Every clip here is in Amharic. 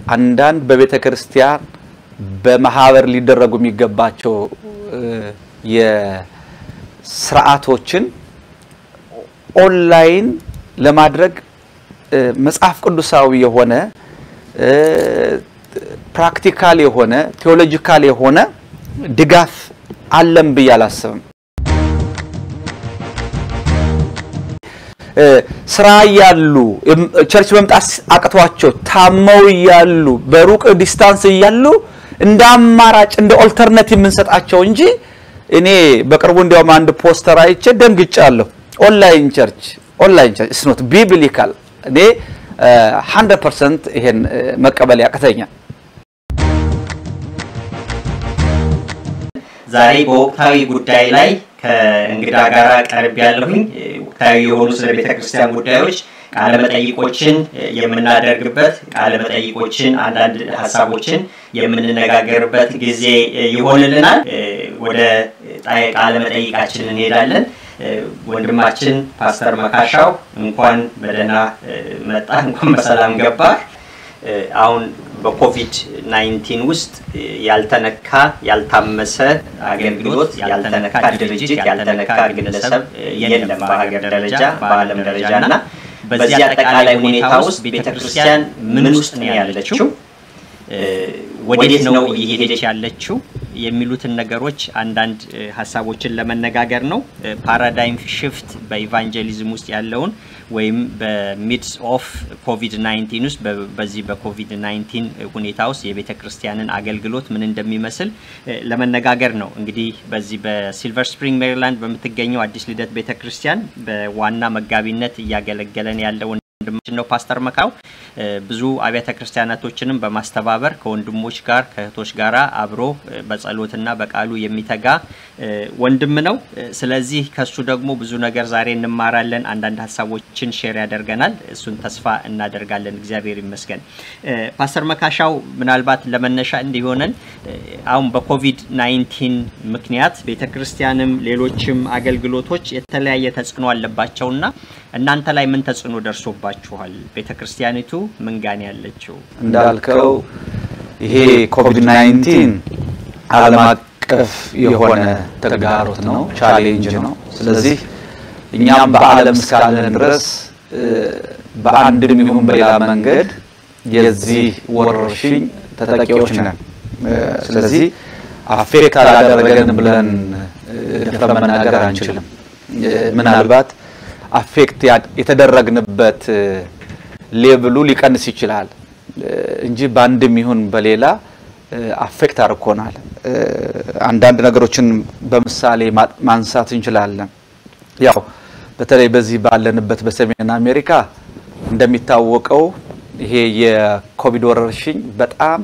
አንዳንድ በቤተ ክርስቲያን በማህበር ሊደረጉ የሚገባቸው የስርዓቶችን ኦንላይን ለማድረግ መጽሐፍ ቅዱሳዊ የሆነ ፕራክቲካል የሆነ ቴዎሎጂካል የሆነ ድጋፍ አለም ብዬ አላስብም። ስራ እያሉ ቸርች መምጣት አቅቷቸው ታመው እያሉ በሩቅ ዲስታንስ እያሉ እንደ አማራጭ እንደ ኦልተርናቲቭ የምንሰጣቸው እንጂ እኔ በቅርቡ እንዲያውም አንድ ፖስተር አይቼ ደንግጫለሁ። ኦንላይን ቸርች ኦንላይን ቸርች ኢስ ኖት ቢብሊካል። እኔ 100% ይሄን መቀበል ያቅተኛል። ዛሬ በወቅታዊ ጉዳይ ላይ ከእንግዳ ጋር ቀርብ ያለሁኝ ወቅታዊ የሆኑ ስለ ቤተ ክርስቲያን ጉዳዮች ቃለ መጠይቆችን የምናደርግበት ቃለ መጠይቆችን አንዳንድ ሀሳቦችን የምንነጋገርበት ጊዜ ይሆንልናል። ወደ ቃለ መጠይቃችን እንሄዳለን። ወንድማችን ፓስተር መካሻው እንኳን በደህና መጣ፣ እንኳን በሰላም ገባ። አሁን በኮቪድ 19 ውስጥ ያልተነካ ያልታመሰ አገልግሎት ያልተነካ ድርጅት ያልተነካ ግለሰብ የለም በሀገር ደረጃ በዓለም ደረጃ እና በዚህ አጠቃላይ ሁኔታ ውስጥ ቤተክርስቲያን ምን ውስጥ ነው ያለችው? ወዴት ነው እየሄደች ያለችው? የሚሉትን ነገሮች አንዳንድ ሀሳቦችን ለመነጋገር ነው። ፓራዳይም ሽፍት በኢቫንጀሊዝም ውስጥ ያለውን ወይም በሚድስ ኦፍ ኮቪድ 19 ውስጥ በዚህ በኮቪድ 19 ሁኔታ ውስጥ የቤተ ክርስቲያንን አገልግሎት ምን እንደሚመስል ለመነጋገር ነው። እንግዲህ በዚህ በሲልቨር ስፕሪንግ ሜሪላንድ በምትገኘው አዲስ ልደት ቤተ ክርስቲያን በዋና መጋቢነት እያገለገለን ያለው ወንድማችን ነው ፓስተር መካው። ብዙ አብያተ ክርስቲያናቶችንም በማስተባበር ከወንድሞች ጋር ከእህቶች ጋር አብሮ በጸሎትና በቃሉ የሚተጋ ወንድም ነው። ስለዚህ ከሱ ደግሞ ብዙ ነገር ዛሬ እንማራለን። አንዳንድ ሀሳቦችን ሼር ያደርገናል። እሱን ተስፋ እናደርጋለን። እግዚአብሔር ይመስገን። ፓስተር መካሻው ምናልባት ለመነሻ እንዲሆነን አሁን በኮቪድ 19 ምክንያት ቤተ ክርስቲያንም ሌሎችም አገልግሎቶች የተለያየ ተጽዕኖ አለባቸውና እናንተ ላይ ምን ተጽዕኖ ደርሶባችኋል? ቤተ ክርስቲያኒቱ ምን ጋን ያለችው? እንዳልከው ይሄ ኮቪድ 19 ዓለም አቀፍ የሆነ ተግዳሮት ነው፣ ቻሌንጅ ነው። ስለዚህ እኛም በዓለም እስካለን ድረስ በአንድም ይሁን በሌላ መንገድ የዚህ ወረርሽኝ ተጠቂዎች ነን። ስለዚህ አፌክት አላደረገን ብለን ደፍረን መናገር አንችልም። ምናልባት አፌክት የተደረግንበት ሌብሉ ሊቀንስ ይችላል እንጂ በአንድም ይሁን በሌላ አፌክት አድርጎናል። አንዳንድ ነገሮችን በምሳሌ ማንሳት እንችላለን። ያው በተለይ በዚህ ባለንበት በሰሜን አሜሪካ እንደሚታወቀው ይሄ የኮቪድ ወረርሽኝ በጣም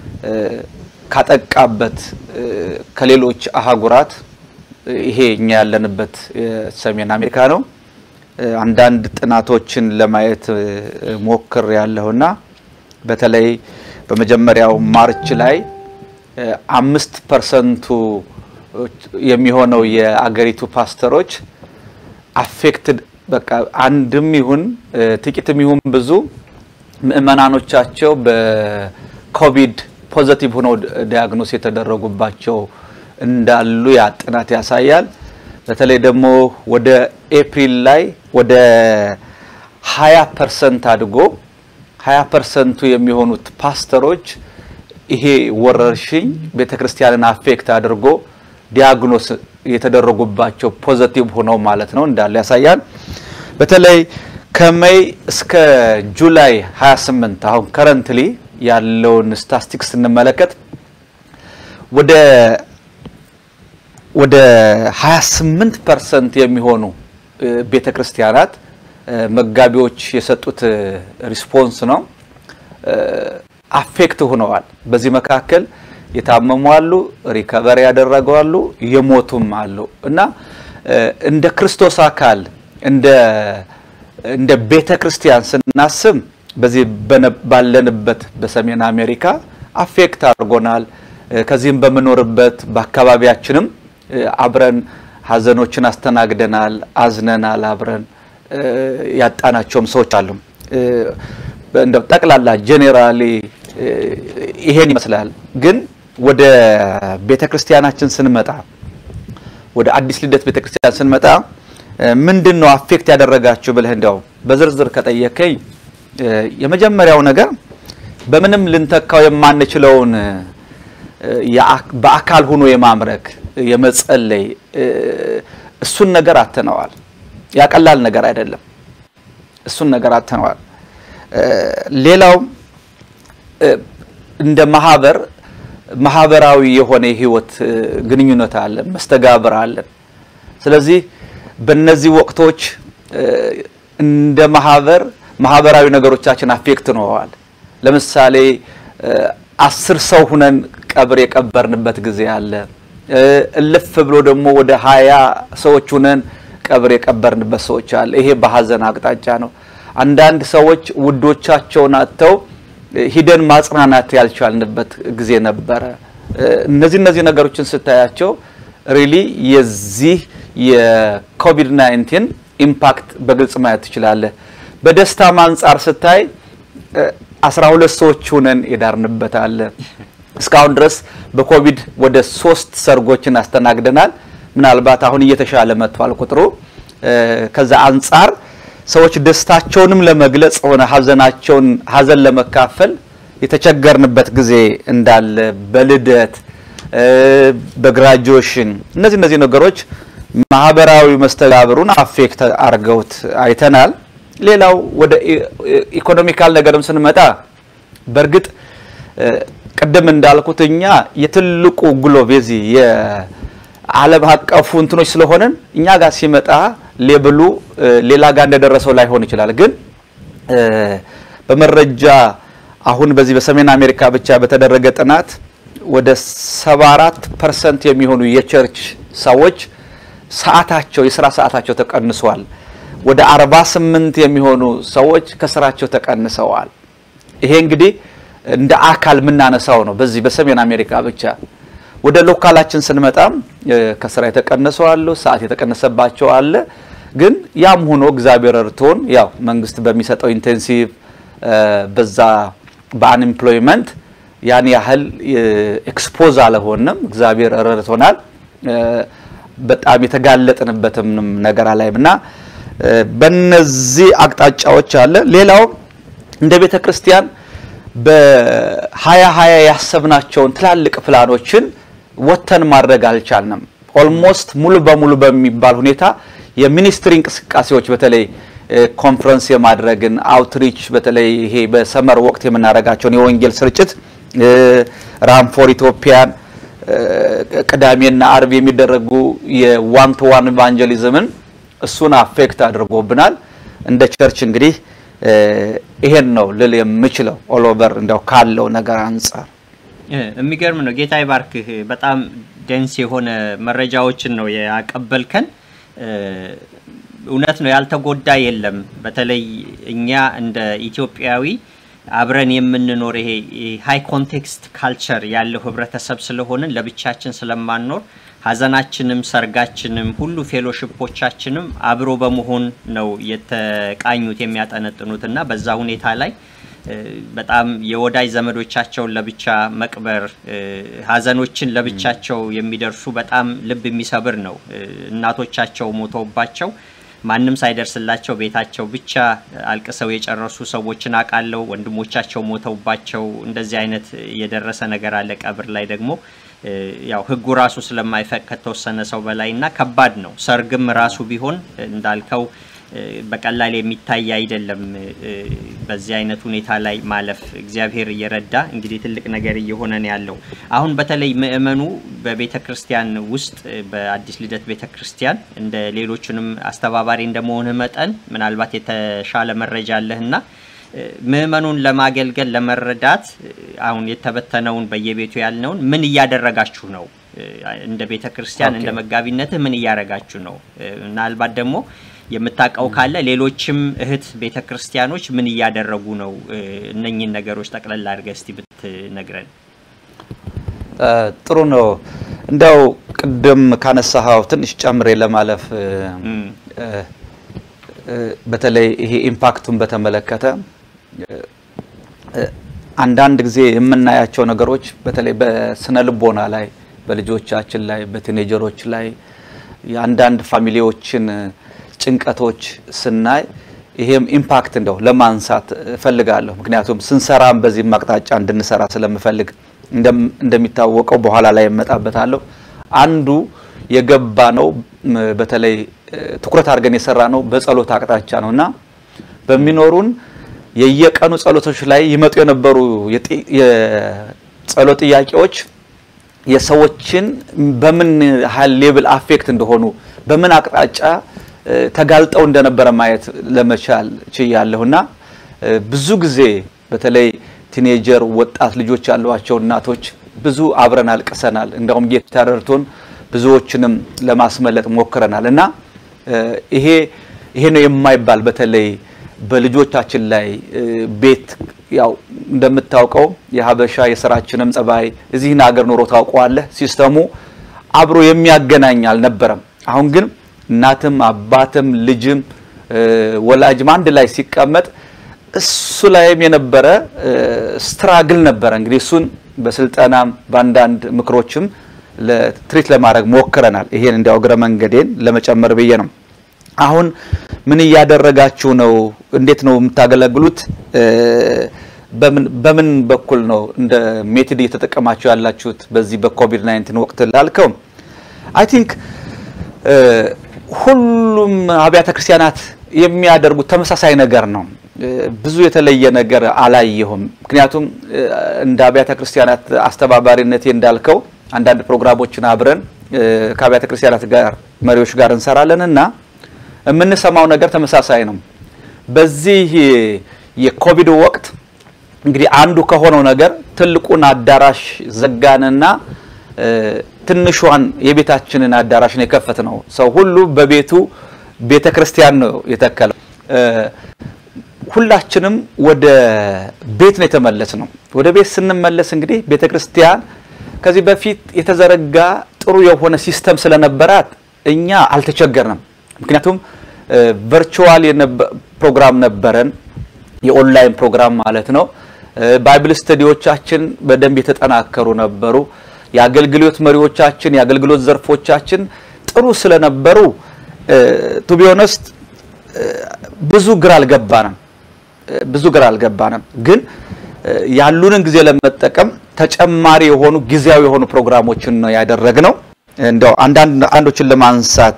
ካጠቃበት ከሌሎች አህጉራት ይሄ እኛ ያለንበት ሰሜን አሜሪካ ነው። አንዳንድ ጥናቶችን ለማየት ሞክር ያለሁና በተለይ በመጀመሪያው ማርች ላይ አምስት ፐርሰንቱ የሚሆነው የአገሪቱ ፓስተሮች አፌክትድ በቃ አንድም ይሁን ጥቂትም ይሁን ብዙ ምእመናኖቻቸው በኮቪድ ፖዘቲቭ ሆነው ዲያግኖስ የተደረጉባቸው እንዳሉ ያ ጥናት ያሳያል። በተለይ ደግሞ ወደ ኤፕሪል ላይ ወደ 20 ፐርሰንት አድጎ 20 ፐርሰንቱ የሚሆኑት ፓስተሮች ይሄ ወረርሽኝ ቤተክርስቲያንን አፌክት አድርጎ ዲያግኖስ የተደረጉባቸው ፖዘቲቭ ሆነው ማለት ነው እንዳለ ያሳያል። በተለይ ከሜይ እስከ ጁላይ 28 አሁን ከረንትሊ ያለውን ስታስቲክስ ስንመለከት ወደ ወደ 28 ፐርሰንት የሚሆኑ ቤተ ክርስቲያናት መጋቢዎች የሰጡት ሪስፖንስ ነው አፌክት ሆነዋል። በዚህ መካከል የታመሙ አሉ፣ ሪከቨሪ ያደረጉ አሉ፣ የሞቱም አሉ እና እንደ ክርስቶስ አካል እንደ እንደ ቤተ ክርስቲያን ስናስብ በዚህ ባለንበት በሰሜን አሜሪካ አፌክት አድርጎናል። ከዚህም በምኖርበት በአካባቢያችንም አብረን ሀዘኖችን አስተናግደናል፣ አዝነናል። አብረን ያጣናቸውም ሰዎች አሉ። እንደ ጠቅላላ ጄኔራሊ ይሄን ይመስላል። ግን ወደ ቤተ ክርስቲያናችን ስንመጣ ወደ አዲስ ልደት ቤተ ክርስቲያን ስንመጣ ምንድን ነው አፌክት ያደረጋችሁ ብለህ እንዲያው በዝርዝር ከጠየከኝ የመጀመሪያው ነገር በምንም ልንተካው የማንችለውን በአካል ሆኖ የማምለክ የመጸለይ እሱን ነገር አተነዋል። ያቀላል ነገር አይደለም። እሱን ነገር አተነዋል። ሌላው እንደ ማህበር ማህበራዊ የሆነ የህይወት ግንኙነት አለን፣ መስተጋብር አለን። ስለዚህ በእነዚህ ወቅቶች እንደ ማህበር ማህበራዊ ነገሮቻችን አፌክት ነዋል። ለምሳሌ አስር ሰው ሁነን ቀብር የቀበርንበት ጊዜ አለ። እልፍ ብሎ ደግሞ ወደ ሀያ ሰዎች ሁነን ቀብር የቀበርንበት ሰዎች አለ። ይሄ በሀዘን አቅጣጫ ነው። አንዳንድ ሰዎች ውዶቻቸውን አጥተው ሂደን ማጽናናት ያልቻልንበት ጊዜ ነበረ። እነዚህ እነዚህ ነገሮችን ስታያቸው ሪሊ የዚህ የኮቪድ 19 ኢምፓክት በግልጽ ማየት ትችላለህ። በደስታም አንጻር ስታይ አስራ ሁለት ሰዎች ሁነን የዳርንበት አለ። እስካሁን ድረስ በኮቪድ ወደ ሶስት ሰርጎችን አስተናግደናል። ምናልባት አሁን እየተሻለ መጥቷል ቁጥሩ። ከዛ አንጻር ሰዎች ደስታቸውንም ለመግለጽ ሆነ ሀዘናቸውን ሀዘን ለመካፈል የተቸገርንበት ጊዜ እንዳለ በልደት በግራጁዌሽን እነዚህ እነዚህ ነገሮች ማህበራዊ መስተጋብሩን አፌክት አድርገውት አይተናል። ሌላው ወደ ኢኮኖሚካል ነገርም ስንመጣ በእርግጥ ቅድም እንዳልኩት እኛ የትልቁ ግሎብ የዚህ የዓለም አቀፉ እንትኖች ስለሆነን እኛ ጋር ሲመጣ ሌብሉ ሌላ ጋር እንደደረሰው ላይሆን ይችላል። ግን በመረጃ አሁን በዚህ በሰሜን አሜሪካ ብቻ በተደረገ ጥናት ወደ 74 ፐርሰንት የሚሆኑ የቸርች ሰዎች ሰዓታቸው የስራ ሰዓታቸው ተቀንሷል። ወደ 48 የሚሆኑ ሰዎች ከስራቸው ተቀንሰዋል። ይሄ እንግዲህ እንደ አካል የምናነሳው ነው። በዚህ በሰሜን አሜሪካ ብቻ ወደ ሎካላችን ስንመጣም ከስራ የተቀነሱ አሉ፣ ሰዓት የተቀነሰባቸው አለ። ግን ያም ሆኖ እግዚአብሔር እርቶን ያው መንግስት በሚሰጠው ኢንቴንሲቭ በዛ በአንኤምፕሎይመንት ያን ያህል ኤክስፖዝ አልሆንም። እግዚአብሔር ረድቶናል። በጣም የተጋለጥንበትም ነገር አላይም እና በነዚህ አቅጣጫዎች አለ። ሌላው እንደ ቤተ ክርስቲያን በሀያ ሀያ ያሰብናቸውን ትላልቅ ፕላኖችን ወተን ማድረግ አልቻልንም። ኦልሞስት ሙሉ በሙሉ በሚባል ሁኔታ የሚኒስትሪ እንቅስቃሴዎች በተለይ ኮንፈረንስ የማድረግን አውትሪች በተለይ ይሄ በሰመር ወቅት የምናደርጋቸውን የወንጌል ስርጭት ራም ፎር ኢትዮጵያን ቅዳሜና አርብ የሚደረጉ የዋን ቱ ዋን ኢቫንጀሊዝምን እሱን አፌክት አድርጎብናል። እንደ ቸርች እንግዲህ ይሄን ነው ልል የምችለው ኦል ኦቨር እንደው ካለው ነገር አንጻር የሚገርም ነው። ጌታ ይባርክህ። በጣም ደንስ የሆነ መረጃዎችን ነው ያቀበልከን። እውነት ነው፣ ያልተጎዳ የለም። በተለይ እኛ እንደ ኢትዮጵያዊ አብረን የምንኖር ይሄ ሃይ ኮንቴክስት ካልቸር ያለው ህብረተሰብ ስለሆንን ለብቻችን ስለማንኖር ሀዘናችንም ሰርጋችንም ሁሉ ፌሎሽፖቻችንም አብሮ በመሆን ነው የተቃኙት የሚያጠነጥኑት እና በዛ ሁኔታ ላይ በጣም የወዳጅ ዘመዶቻቸውን ለብቻ መቅበር ሀዘኖችን ለብቻቸው የሚደርሱ በጣም ልብ የሚሰብር ነው። እናቶቻቸው ሞተውባቸው ማንም ሳይደርስላቸው ቤታቸው ብቻ አልቅሰው የጨረሱ ሰዎችን አውቃለሁ። ወንድሞቻቸው ሞተውባቸው እንደዚህ አይነት የደረሰ ነገር አለ። ቀብር ላይ ደግሞ ያው ህጉ ራሱ ስለማይፈቅ ከተወሰነ ሰው በላይ እና ከባድ ነው። ሰርግም ራሱ ቢሆን እንዳልከው በቀላል የሚታይ አይደለም። በዚህ አይነት ሁኔታ ላይ ማለፍ እግዚአብሔር እየረዳ እንግዲህ ትልቅ ነገር እየሆነ ነው ያለው። አሁን በተለይ ምእመኑ በቤተ ክርስቲያን ውስጥ በአዲስ ልደት ቤተ ክርስቲያን እንደ ሌሎችንም አስተባባሪ እንደመሆንህ መጠን ምናልባት የተሻለ መረጃ አለህና ምእመኑን ለማገልገል ለመረዳት አሁን የተበተነውን በየቤቱ ያልነውን ምን እያደረጋችሁ ነው? እንደ ቤተ ክርስቲያን እንደ መጋቢነትህ ምን እያደረጋችሁ ነው? ምናልባት ደግሞ የምታውቀው ካለ ሌሎችም እህት ቤተ ክርስቲያኖች ምን እያደረጉ ነው? እነኝን ነገሮች ጠቅለል አድርገህ እስቲ ብትነግረን። ጥሩ ነው። እንደው ቅድም ካነሳኸው ትንሽ ጨምሬ ለማለፍ በተለይ ይሄ ኢምፓክቱን በተመለከተ አንዳንድ ጊዜ የምናያቸው ነገሮች በተለይ በስነ ልቦና ላይ በልጆቻችን ላይ በቲኔጀሮች ላይ የአንዳንድ ፋሚሊዎችን ጭንቀቶች ስናይ ይሄም ኢምፓክት እንደው ለማንሳት እፈልጋለሁ። ምክንያቱም ስንሰራም በዚህም አቅጣጫ እንድንሰራ ስለምፈልግ እንደሚታወቀው በኋላ ላይ እመጣበታለሁ። አንዱ የገባ ነው በተለይ ትኩረት አድርገን የሰራ ነው በጸሎት አቅጣጫ ነው እና በሚኖሩን የየቀኑ ጸሎቶች ላይ ይመጡ የነበሩ የጸሎት ጥያቄዎች የሰዎችን በምን ያህል ሌብል አፌክት እንደሆኑ በምን አቅጣጫ ተጋልጠው እንደነበረ ማየት ለመቻል ችያለሁና ብዙ ጊዜ በተለይ ቲኔጀር ወጣት ልጆች ያሏቸው እናቶች ብዙ አብረን አልቅሰናል። እንደውም ጌታ ረድቶን ብዙዎችንም ለማስመለጥ ሞክረናል እና ይሄ ይሄ ነው የማይባል በተለይ በልጆቻችን ላይ ቤት ያው እንደምታውቀው የሀበሻ የስራችንም ጸባይ እዚህን ሀገር ኑሮ ታውቀዋለህ። ሲስተሙ አብሮ የሚያገናኝ አልነበረም። አሁን ግን እናትም አባትም ልጅም ወላጅም አንድ ላይ ሲቀመጥ እሱ ላይም የነበረ ስትራግል ነበረ። እንግዲህ እሱን በስልጠናም በአንዳንድ ምክሮችም ለትሪት ለማድረግ ሞክረናል። ይሄን እንዲያው እግረ መንገዴን ለመጨመር ብዬ ነው። አሁን ምን እያደረጋችሁ ነው? እንዴት ነው የምታገለግሉት? በምን በኩል ነው እንደ ሜትድ እየተጠቀማችሁ ያላችሁት በዚህ በኮቪድ 19 ወቅት ላልከው አይ ቲንክ ሁሉም አብያተ ክርስቲያናት የሚያደርጉት ተመሳሳይ ነገር ነው። ብዙ የተለየ ነገር አላየሁም። ምክንያቱም እንደ አብያተ ክርስቲያናት አስተባባሪነቴ እንዳልከው አንዳንድ ፕሮግራሞችን አብረን ከአብያተ ክርስቲያናት ጋር መሪዎች ጋር እንሰራለን እና የምንሰማው ነገር ተመሳሳይ ነው። በዚህ የኮቪድ ወቅት እንግዲህ አንዱ ከሆነው ነገር ትልቁን አዳራሽ ዘጋንና ትንሿን የቤታችንን አዳራሽ ነው የከፈት ነው። ሰው ሁሉ በቤቱ ቤተ ክርስቲያን ነው የተከለው። ሁላችንም ወደ ቤት ነው የተመለስ ነው። ወደ ቤት ስንመለስ እንግዲህ ቤተ ክርስቲያን ከዚህ በፊት የተዘረጋ ጥሩ የሆነ ሲስተም ስለነበራት እኛ አልተቸገርንም። ምክንያቱም ቨርቹዋል ፕሮግራም ነበረን፣ የኦንላይን ፕሮግራም ማለት ነው። ባይብል ስተዲዎቻችን በደንብ የተጠናከሩ ነበሩ። የአገልግሎት መሪዎቻችን የአገልግሎት ዘርፎቻችን ጥሩ ስለነበሩ ቱ ቢ ኦነስት ብዙ ግራ አልገባንም ብዙ ግራ አልገባንም። ግን ያሉንን ጊዜ ለመጠቀም ተጨማሪ የሆኑ ጊዜያዊ የሆኑ ፕሮግራሞችን ነው ያደረግነው። እንደው አንዳንድ አንዶችን ለማንሳት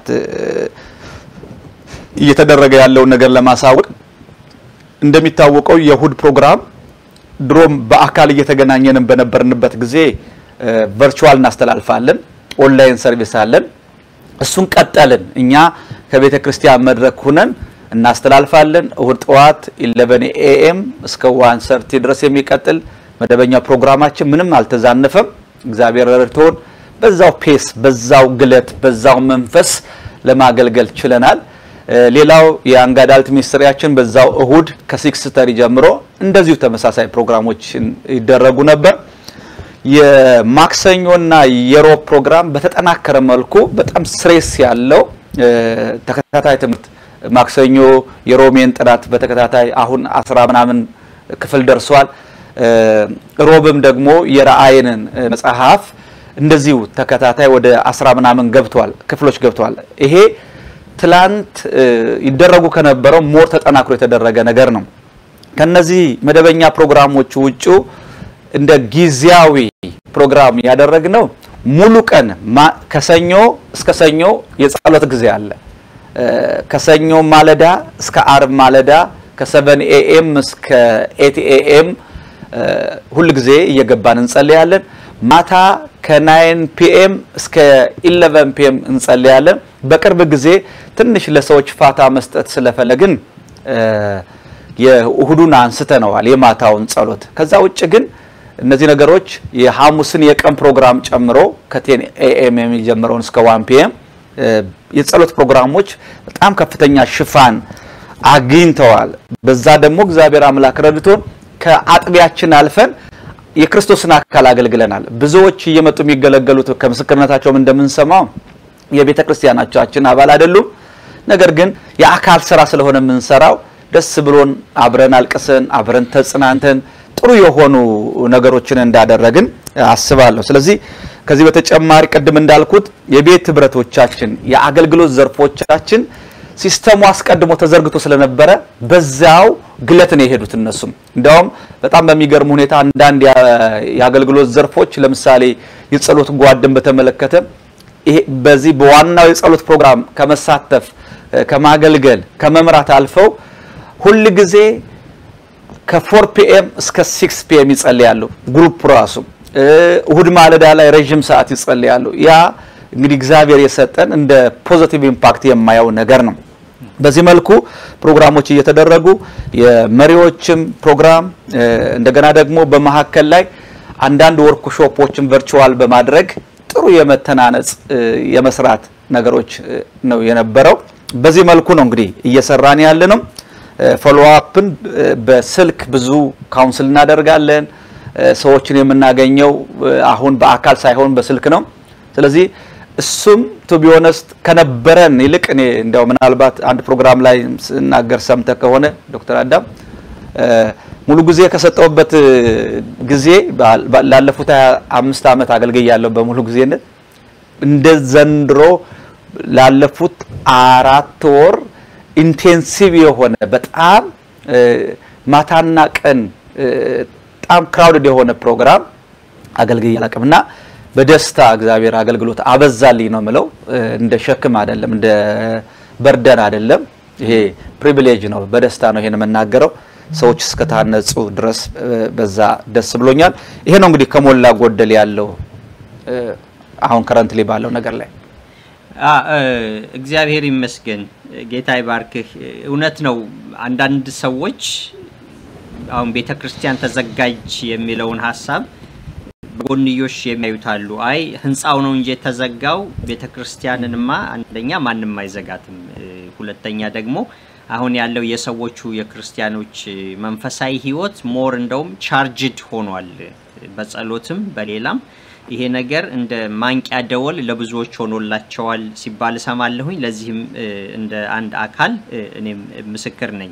እየተደረገ ያለውን ነገር ለማሳወቅ እንደሚታወቀው የእሁድ ፕሮግራም ድሮም በአካል እየተገናኘንም በነበርንበት ጊዜ ቨርቹዋል እናስተላልፋለን። ኦንላይን ሰርቪስ አለን። እሱን ቀጠልን። እኛ ከቤተ ክርስቲያን መድረክ ሁነን እናስተላልፋለን። እሁድ ጠዋት 11 ኤኤም እስከ 1:30 ድረስ የሚቀጥል መደበኛ ፕሮግራማችን ምንም አልተዛነፈም። እግዚአብሔር ረድቶን በዛው ፔስ፣ በዛው ግለት፣ በዛው መንፈስ ለማገልገል ችለናል። ሌላው የያንግ አዳልት ሚኒስትሪያችን በዛው እሁድ ከሲክስ ተሪ ጀምሮ እንደዚሁ ተመሳሳይ ፕሮግራሞች ይደረጉ ነበር። የማክሰኞና የሮብ ፕሮግራም በተጠናከረ መልኩ በጣም ስሬስ ያለው ተከታታይ ትምህርት ማክሰኞ የሮሜን ጥናት በተከታታይ አሁን አስራ ምናምን ክፍል ደርሷል። ሮብም ደግሞ የራእይንን መጽሐፍ እንደዚሁ ተከታታይ ወደ አስራ ምናምን ገብቷል ክፍሎች ገብቷል። ይሄ ትላንት ይደረጉ ከነበረው ሞር ተጠናክሮ የተደረገ ነገር ነው። ከነዚህ መደበኛ ፕሮግራሞች ውጭ እንደ ጊዜያዊ ፕሮግራም ያደረግነው ሙሉ ቀን ከሰኞ እስከ ሰኞ የጸሎት ጊዜ አለ። ከሰኞ ማለዳ እስከ አርብ ማለዳ ከሰቨን ኤኤም እስከ ኤት ኤኤም ሁል ጊዜ እየገባን እንጸልያለን። ማታ ከናይን ፒኤም እስከ ኢለቨን ፒኤም እንጸልያለን። በቅርብ ጊዜ ትንሽ ለሰዎች ፋታ መስጠት ስለፈለግን የእሁዱን አንስተነዋል፣ የማታውን ጸሎት። ከዛ ውጭ ግን እነዚህ ነገሮች የሐሙስን የቀን ፕሮግራም ጨምሮ ከቴን ኤኤም የሚጀምረውን እስከ ዋን ፒኤም የጸሎት ፕሮግራሞች በጣም ከፍተኛ ሽፋን አግኝተዋል። በዛ ደግሞ እግዚአብሔር አምላክ ረድቶን ከአጥቢያችን አልፈን የክርስቶስን አካል አገልግለናል። ብዙዎች እየመጡ የሚገለገሉት ከምስክርነታቸውም እንደምንሰማው የቤተ ክርስቲያናችን አባል አይደሉም። ነገር ግን የአካል ስራ ስለሆነ የምንሰራው ደስ ብሎን አብረን አልቅሰን አብረን ተጽናንተን ጥሩ የሆኑ ነገሮችን እንዳደረግን አስባለሁ። ስለዚህ ከዚህ በተጨማሪ ቅድም እንዳልኩት የቤት ህብረቶቻችን፣ የአገልግሎት ዘርፎቻችን ሲስተሙ አስቀድሞ ተዘርግቶ ስለነበረ በዛው ግለት ነው የሄዱት። እነሱም እንዲያውም በጣም በሚገርም ሁኔታ አንዳንድ የአገልግሎት ዘርፎች ለምሳሌ የጸሎት ጓድን በተመለከተ ይሄ በዚህ በዋናው የጸሎት ፕሮግራም ከመሳተፍ ከማገልገል ከመምራት አልፈው ሁል ጊዜ ከፎር ፒኤም እስከ ሲክስ ፒኤም ይጸልያሉ። ግሩፕ ራሱ እሁድ ማለዳ ላይ ረዥም ሰዓት ይጸልያሉ። ያ እንግዲህ እግዚአብሔር የሰጠን እንደ ፖዚቲቭ ኢምፓክት የማየው ነገር ነው። በዚህ መልኩ ፕሮግራሞች እየተደረጉ የመሪዎችም ፕሮግራም እንደገና ደግሞ በመሀከል ላይ አንዳንድ ወርክሾፖችን ቨርቹዋል በማድረግ ጥሩ የመተናነጽ የመስራት ነገሮች ነው የነበረው። በዚህ መልኩ ነው እንግዲህ እየሰራን ያለ ነው። ፎሎ አፕን በስልክ ብዙ ካውንስል እናደርጋለን። ሰዎችን የምናገኘው አሁን በአካል ሳይሆን በስልክ ነው። ስለዚህ እሱም ቱ ቢ ኦነስት ከነበረን ይልቅ እኔ እንዲያው ምናልባት አንድ ፕሮግራም ላይ ስናገር ሰምተ ከሆነ ዶክተር አዳም ሙሉ ጊዜ ከሰጠውበት ጊዜ ላለፉት አምስት ዓመት አገልግያለሁ በሙሉ ጊዜነት እንደ ዘንድሮ ላለፉት አራት ወር ኢንቴንሲቭ የሆነ በጣም ማታና ቀን በጣም ክራውድድ የሆነ ፕሮግራም አገልግዬ አላውቅም እና በደስታ እግዚአብሔር አገልግሎት አበዛልኝ ነው ምለው። እንደ ሸክም አይደለም፣ እንደ በርደን አይደለም። ይሄ ፕሪቪሌጅ ነው። በደስታ ነው ይሄን የምናገረው። ሰዎች እስከታነጹ ድረስ በዛ ደስ ብሎኛል። ይሄ ነው እንግዲህ ከሞላ ጎደል ያለው አሁን ከረንትሊ ባለው ነገር ላይ እግዚአብሔር ይመስገን። ጌታ ይባርክህ። እውነት ነው። አንዳንድ ሰዎች አሁን ቤተ ክርስቲያን ተዘጋጅ የሚለውን ሀሳብ በጎንዮሽ የሚያዩታሉ። አይ ህንፃው ነው እንጂ የተዘጋው ቤተ ክርስቲያንንማ አንደኛ ማንም አይዘጋትም፣ ሁለተኛ ደግሞ አሁን ያለው የሰዎቹ የክርስቲያኖች መንፈሳዊ ህይወት ሞር እንደውም ቻርጅድ ሆኗል። በጸሎትም በሌላም ይሄ ነገር እንደ ማንቂያ ደወል ለብዙዎች ሆኖላቸዋል ሲባል እሰማለሁኝ። ለዚህም እንደ አንድ አካል እኔም ምስክር ነኝ።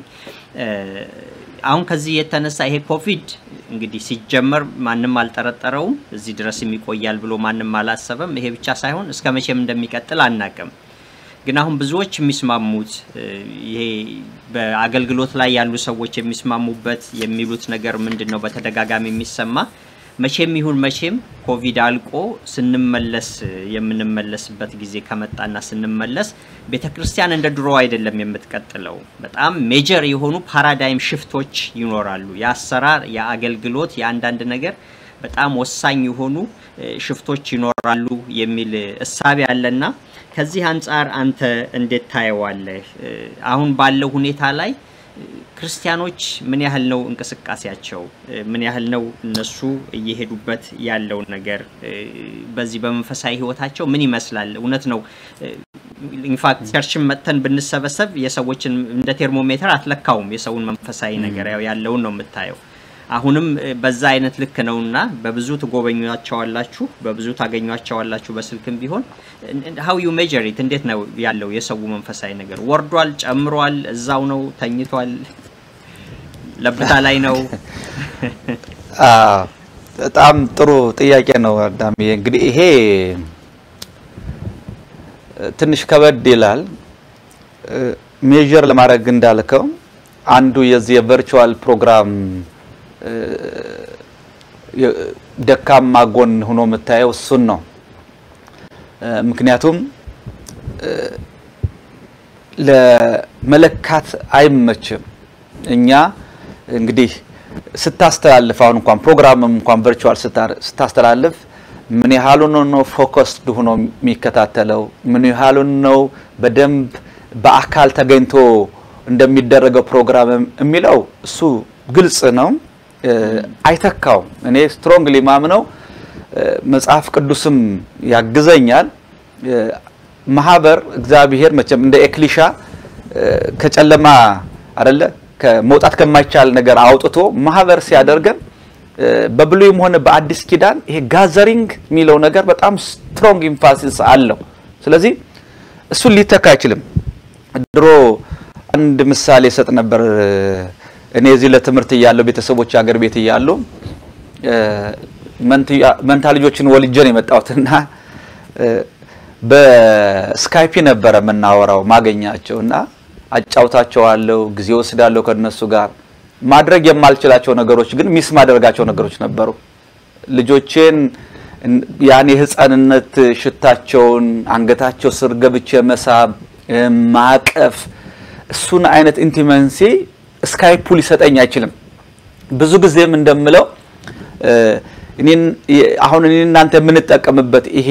አሁን ከዚህ የተነሳ ይሄ ኮቪድ እንግዲህ ሲጀመር ማንም አልጠረጠረውም፣ እዚህ ድረስ የሚቆያል ብሎ ማንም አላሰበም። ይሄ ብቻ ሳይሆን እስከ መቼም እንደሚቀጥል አናቅም። ግን አሁን ብዙዎች የሚስማሙት ይሄ በአገልግሎት ላይ ያሉ ሰዎች የሚስማሙበት የሚሉት ነገር ምንድን ነው? በተደጋጋሚ የሚሰማ መቼም ይሁን መቼም ኮቪድ አልቆ ስንመለስ የምንመለስበት ጊዜ ከመጣና ስንመለስ ቤተ ክርስቲያን እንደ ድሮ አይደለም የምትቀጥለው። በጣም ሜጀር የሆኑ ፓራዳይም ሽፍቶች ይኖራሉ። የአሰራር፣ የአገልግሎት፣ የአንዳንድ ነገር በጣም ወሳኝ የሆኑ ሽፍቶች ይኖራሉ የሚል እሳቤ አለና ከዚህ አንጻር አንተ እንዴት ታየዋለህ? አሁን ባለው ሁኔታ ላይ ክርስቲያኖች ምን ያህል ነው እንቅስቃሴያቸው? ምን ያህል ነው እነሱ እየሄዱበት ያለው ነገር? በዚህ በመንፈሳዊ ህይወታቸው ምን ይመስላል? እውነት ነው። ኢንፋክት ቸርችን መጥተን ብንሰበሰብ የሰዎችን እንደ ቴርሞሜትር አትለካውም። የሰውን መንፈሳዊ ነገር ያው ያለውን ነው የምታየው። አሁንም በዛ አይነት ልክ ነውና በብዙ ትጎበኟቸዋላችሁ፣ በብዙ ታገኟቸዋላችሁ። በስልክም ቢሆን ሀው ዩ ሜጀር ኢት እንዴት ነው ያለው የሰው መንፈሳዊ ነገር? ወርዷል? ጨምሯል? እዛው ነው? ተኝቷል? ለብታ ላይ ነው? በጣም ጥሩ ጥያቄ ነው አዳም። እንግዲህ ይሄ ትንሽ ከበድ ይላል ሜጀር ለማድረግ እንዳልከው አንዱ የዚህ የቨርቹዋል ፕሮግራም ደካማ ጎን ሆኖ የምታየው እሱን ነው። ምክንያቱም ለመለካት አይመችም። እኛ እንግዲህ ስታስተላልፍ አሁን እንኳን ፕሮግራምም እንኳን ቨርቹዋል ስታስተላልፍ ምን ያህሉን ነው ፎከስድ ሆኖ የሚከታተለው? ምን ያህሉን ነው በደንብ በአካል ተገኝቶ እንደሚደረገው ፕሮግራም የሚለው እሱ ግልጽ ነው። አይተካውም። እኔ ስትሮንግሊ ማምነው መጽሐፍ ቅዱስም ያግዘኛል። ማህበር እግዚአብሔር መቼም እንደ ኤክሊሻ ከጨለማ አይደለ ከመውጣት ከማይቻል ነገር አውጥቶ ማህበር ሲያደርገን በብሉይም ሆነ በአዲስ ኪዳን ይሄ ጋዘሪንግ የሚለው ነገር በጣም ስትሮንግ ኢንፋሲስ አለው። ስለዚህ እሱን ሊተካ አይችልም። ድሮ አንድ ምሳሌ ሰጥ ነበር እኔ እዚህ ለትምህርት እያለሁ ቤተሰቦች አገር ቤት እያሉ መንታ ልጆችን ወልጄ ነው የመጣሁትና በስካይፒ ነበረ የምናወራው ማገኛቸው እና አጫውታቸዋለሁ፣ ጊዜ ወስዳለሁ ከነሱ ጋር ማድረግ የማልችላቸው ነገሮች ግን ሚስ ማደርጋቸው ነገሮች ነበሩ። ልጆቼን ያን የህፃንነት ሽታቸውን አንገታቸው ስር ገብቼ መሳብ፣ ማቀፍ እሱን አይነት ኢንቲመንሲ ስካይፑ ሊሰጠኝ አይችልም። ብዙ ጊዜም እንደምለው አሁን እኔ እናንተ የምንጠቀምበት ይሄ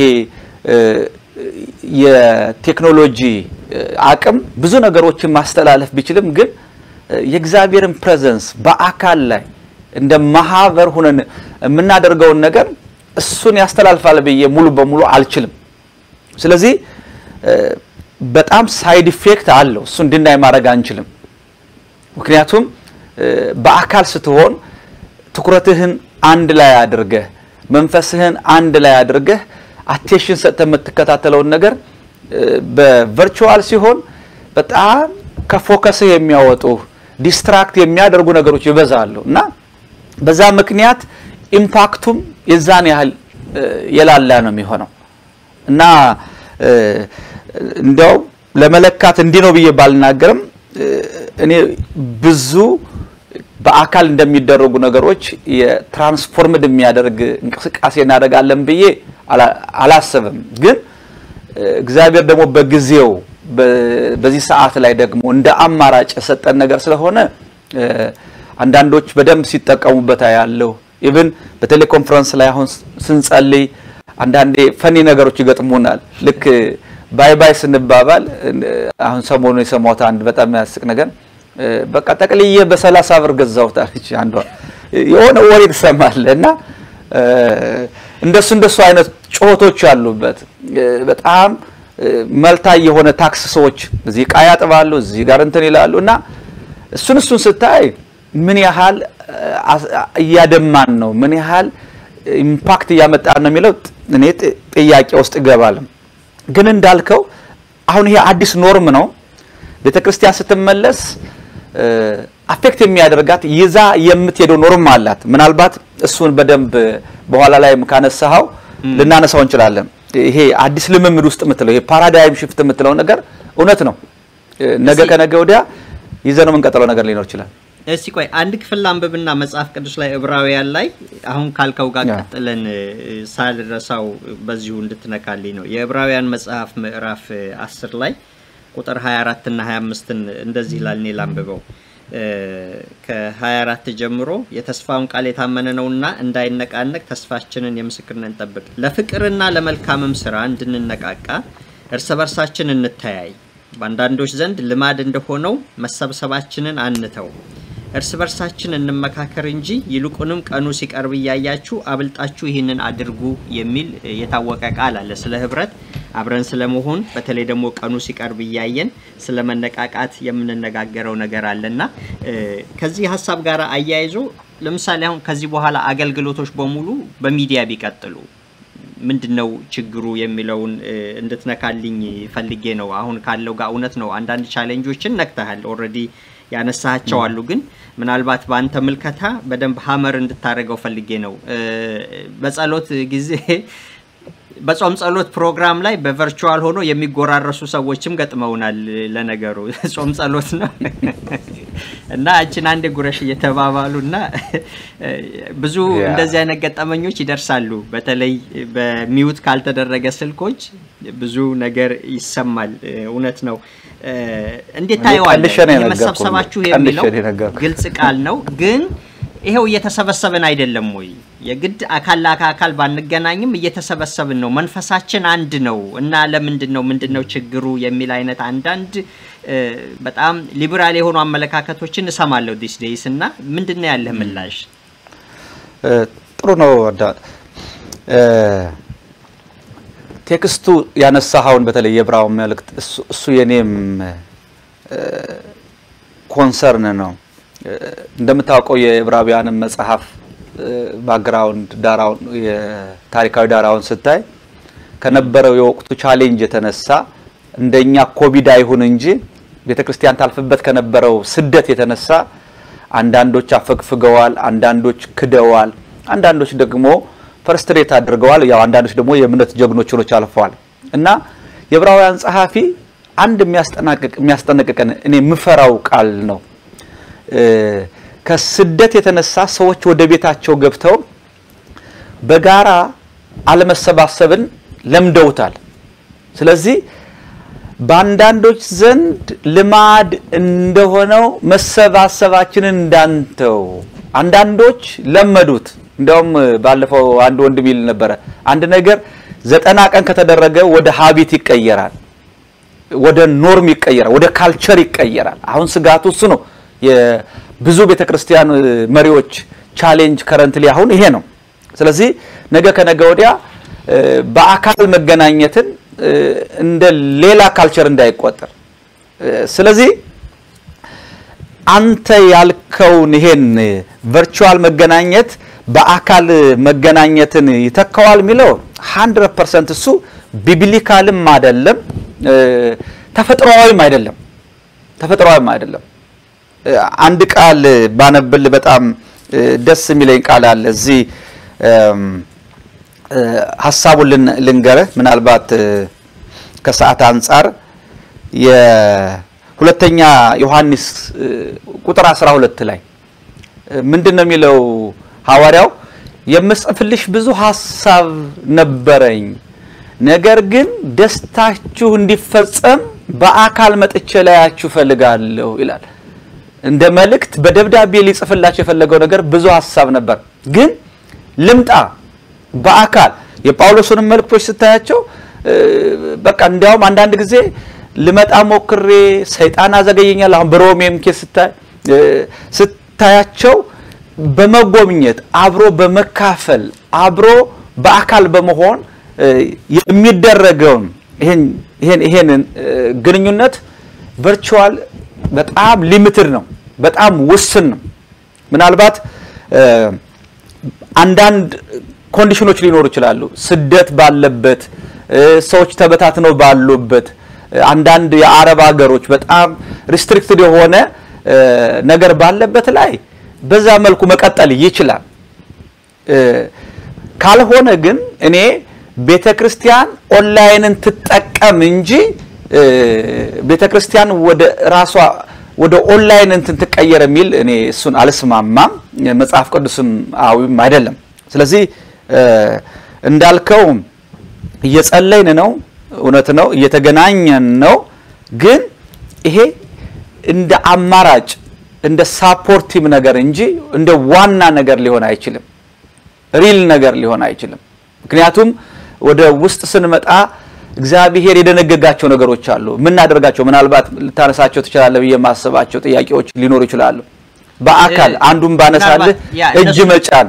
የቴክኖሎጂ አቅም ብዙ ነገሮችን ማስተላለፍ ቢችልም ግን የእግዚአብሔርን ፕሬዘንስ በአካል ላይ እንደ ማህበር ሁነን የምናደርገውን ነገር እሱን ያስተላልፋል ብዬ ሙሉ በሙሉ አልችልም። ስለዚህ በጣም ሳይድ ኢፌክት አለው። እሱ እንድናይ ማድረግ አንችልም። ምክንያቱም በአካል ስትሆን ትኩረትህን አንድ ላይ አድርገህ መንፈስህን አንድ ላይ አድርገህ አቴንሽን ሰጥተህ የምትከታተለውን ነገር በቨርቹዋል ሲሆን በጣም ከፎከስህ የሚያወጡ ዲስትራክት የሚያደርጉ ነገሮች ይበዛሉ እና በዛ ምክንያት ኢምፓክቱም የዛን ያህል የላላ ነው የሚሆነው እና እንዲያው ለመለካት እንዲህ ነው ብዬ ባልናገርም እኔ ብዙ በአካል እንደሚደረጉ ነገሮች የትራንስፎርምድ የሚያደርግ እንቅስቃሴ እናደርጋለን ብዬ አላስብም። ግን እግዚአብሔር ደግሞ በጊዜው በዚህ ሰዓት ላይ ደግሞ እንደ አማራጭ የሰጠን ነገር ስለሆነ አንዳንዶች በደንብ ሲጠቀሙበት ያለው ኢቭን በቴሌኮንፈረንስ ላይ አሁን ስንጸልይ አንዳንዴ ፈኒ ነገሮች ይገጥሙናል። ልክ ባይ ባይ ስንባባል አሁን ሰሞኑን የሰማሁት አንድ በጣም የሚያስቅ ነገር በቃ ጠቅልዬ በሰላሳ ብር ገዛሁት አለች አንዷ። የሆነ ወሬ ትሰማለህ እና እንደሱ እንደሱ አይነት ጩኸቶች ያሉበት በጣም መልታ የሆነ ታክስ ሰዎች እዚህ ዕቃ ያጥባሉ፣ እዚህ ጋር እንትን ይላሉ እና እሱን እሱን ስታይ ምን ያህል እያደማን ነው፣ ምን ያህል ኢምፓክት እያመጣን ነው የሚለው እኔ ጥያቄ ውስጥ ይገባል። ግን እንዳልከው አሁን ይሄ አዲስ ኖርም ነው። ቤተ ክርስቲያን ስትመለስ አፌክት የሚያደርጋት ይዛ የምትሄደው ኖርም አላት። ምናልባት እሱን በደንብ በኋላ ላይ ካነሳኸው ልናነሳው እንችላለን። ይሄ አዲስ ልምምድ ውስጥ የምትለው ይሄ ፓራዳይም ሽፍት የምትለው ነገር እውነት ነው። ነገ ከነገ ወዲያ ይዘነው የምንቀጥለው ነገር ሊኖር ይችላል። እስቲ ቆይ አንድ ክፍል አንብብና መጽሐፍ ቅዱስ ላይ ዕብራውያን ላይ አሁን ካልከው ጋር ቀጥለን ሳልረሳው በዚሁ እንድትነካልኝ ነው። የዕብራውያን መጽሐፍ ምዕራፍ አስር ላይ ቁጥር 24 እና 25ን እንደዚህ ይላል። እኔ ላንብበው ከ24 ጀምሮ የተስፋውን ቃል የታመነ ነውና እንዳይነቃነቅ ተስፋችንን የምስክርነትን እንጠብቅ፣ ለፍቅርና ለመልካምም ስራ እንድንነቃቃ እርስ በርሳችን እንተያይ፣ በአንዳንዶች ዘንድ ልማድ እንደሆነው መሰብሰባችንን አንተው፣ እርስ በርሳችን እንመካከር እንጂ ይልቁንም ቀኑ ሲቀርብ እያያችሁ አብልጣችሁ ይህንን አድርጉ የሚል የታወቀ ቃል አለ ስለ ህብረት አብረን ስለመሆን በተለይ ደግሞ ቀኑ ሲቀርብ እያየን ስለ መነቃቃት የምንነጋገረው ነገር አለና ከዚህ ሀሳብ ጋር አያይዞ ለምሳሌ አሁን ከዚህ በኋላ አገልግሎቶች በሙሉ በሚዲያ ቢቀጥሉ ምንድነው ችግሩ የሚለውን እንድትነካልኝ ፈልጌ ነው። አሁን ካለው ጋር እውነት ነው አንዳንድ ቻሌንጆችን ነክተሃል፣ ኦልሬዲ ያነሳቸው አሉ። ግን ምናልባት በአንተ ምልከታ በደንብ ሀመር እንድታደርገው ፈልጌ ነው። በጸሎት ጊዜ በጾም ጸሎት ፕሮግራም ላይ በቨርቹዋል ሆኖ የሚጎራረሱ ሰዎችም ገጥመውናል። ለነገሩ ጾም ጸሎት ነው እና እችን አንድ ጉረሽ እየተባባሉ እና ብዙ እንደዚህ አይነት ገጠመኞች ይደርሳሉ። በተለይ በሚውት ካልተደረገ ስልኮች ብዙ ነገር ይሰማል። እውነት ነው። እንዴት ታየዋለህ? የመሰብሰባችሁ የሚለው ግልጽ ቃል ነው ግን ይሄው እየተሰበሰብን አይደለም ወይ? የግድ አካል ለአካል ባንገናኝም እየተሰበሰብን ነው። መንፈሳችን አንድ ነው እና ለምንድን ነው ምንድን ነው ችግሩ የሚል አይነት አንዳንድ በጣም ሊበራል የሆኑ አመለካከቶችን እሰማለሁ ዲስ ዴይስ እና ምንድን ነው ያለህ ምላሽ? ጥሩ ነው። ቴክስቱ ያነሳኸውን በተለይ የዕብራው መልእክት እሱ የኔም ኮንሰርን ነው። እንደምታውቀው የዕብራውያንን መጽሐፍ ባክግራውንድ ዳራውን የታሪካዊ ዳራውን ስታይ ከነበረው የወቅቱ ቻሌንጅ የተነሳ እንደኛ ኮቪድ አይሁን እንጂ ቤተክርስቲያን ታልፍበት ከነበረው ስደት የተነሳ አንዳንዶች አፈግፍገዋል፣ አንዳንዶች ክደዋል፣ አንዳንዶች ደግሞ ፈርስትሬት አድርገዋል። ያው አንዳንዶች ደግሞ የእምነት ጀግኖች ሆኖች አልፈዋል እና የዕብራውያን ጸሐፊ አንድ የሚያስጠናቅቅ የሚያስጠነቅቀን እኔ የምፈራው ቃል ነው። ከስደት የተነሳ ሰዎች ወደ ቤታቸው ገብተው በጋራ አለመሰባሰብን ለምደውታል። ስለዚህ በአንዳንዶች ዘንድ ልማድ እንደሆነው መሰባሰባችንን እንዳንተው አንዳንዶች ለመዱት። እንዲያውም ባለፈው አንድ ወንድም ይል ነበረ፣ አንድ ነገር ዘጠና ቀን ከተደረገ ወደ ሀቢት ይቀየራል፣ ወደ ኖርም ይቀየራል፣ ወደ ካልቸር ይቀየራል። አሁን ስጋቱ እሱ ነው። የብዙ ቤተክርስቲያን መሪዎች ቻሌንጅ ከረንትሊ አሁን ይሄ ነው። ስለዚህ ነገ ከነገ ወዲያ በአካል መገናኘትን እንደ ሌላ ካልቸር እንዳይቆጠር ስለዚህ አንተ ያልከውን ይሄን ቨርቹዋል መገናኘት በአካል መገናኘትን ይተካዋል የሚለው 100% እሱ ቢብሊካልም አይደለም ተፈጥሯዊም አይደለም ተፈጥሯዊም አይደለም። አንድ ቃል ባነብል በጣም ደስ የሚለኝ ቃል አለ እዚህ ሀሳቡን ልንገርህ ምናልባት ከሰዓት አንጻር የሁለተኛ ዮሐንስ ቁጥር 12 ላይ ምንድን ነው የሚለው ሐዋርያው የምጽፍልሽ ብዙ ሀሳብ ነበረኝ ነገር ግን ደስታችሁ እንዲፈጸም በአካል መጥቼ ላያችሁ ፈልጋለሁ ይላል እንደ መልእክት በደብዳቤ ሊጽፍላቸው የፈለገው ነገር ብዙ ሀሳብ ነበር ግን ልምጣ በአካል የጳውሎስንም መልእክቶች ስታያቸው በቃ እንዲያውም አንዳንድ ጊዜ ልመጣ ሞክሬ ሰይጣን አዘገየኛል። አሁን በሮሜም ኬስ ስታይ ስታያቸው በመጎብኘት አብሮ በመካፈል አብሮ በአካል በመሆን የሚደረገውን ይሄን ይሄንን ግንኙነት ቨርቹዋል በጣም ሊሚትድ ነው፣ በጣም ውስን ነው። ምናልባት አንዳንድ ኮንዲሽኖች ሊኖሩ ይችላሉ። ስደት ባለበት ሰዎች ተበታትነው ባሉበት አንዳንድ የአረብ ሀገሮች በጣም ሪስትሪክትድ የሆነ ነገር ባለበት ላይ በዛ መልኩ መቀጠል ይችላል። ካልሆነ ግን እኔ ቤተ ክርስቲያን ኦንላይንን ትጠቀም እንጂ ቤተ ክርስቲያን ወደ ራሷ ወደ ኦንላይን እንትን ትቀየር የሚል እኔ እሱን አልስማማም። መጽሐፍ ቅዱስም አዊም አይደለም። ስለዚህ እንዳልከው እየጸለይን ነው፣ እውነት ነው፣ እየተገናኘን ነው። ግን ይሄ እንደ አማራጭ እንደ ሳፖርቲቭ ነገር እንጂ እንደ ዋና ነገር ሊሆን አይችልም። ሪል ነገር ሊሆን አይችልም። ምክንያቱም ወደ ውስጥ ስንመጣ እግዚአብሔር የደነገጋቸው ነገሮች አሉ። የምናደርጋቸው ምናልባት ልታነሳቸው ትችላለህ ብዬ የማስባቸው ጥያቄዎች ሊኖሩ ይችላሉ። በአካል አንዱን ባነሳልህ እጅ መጫን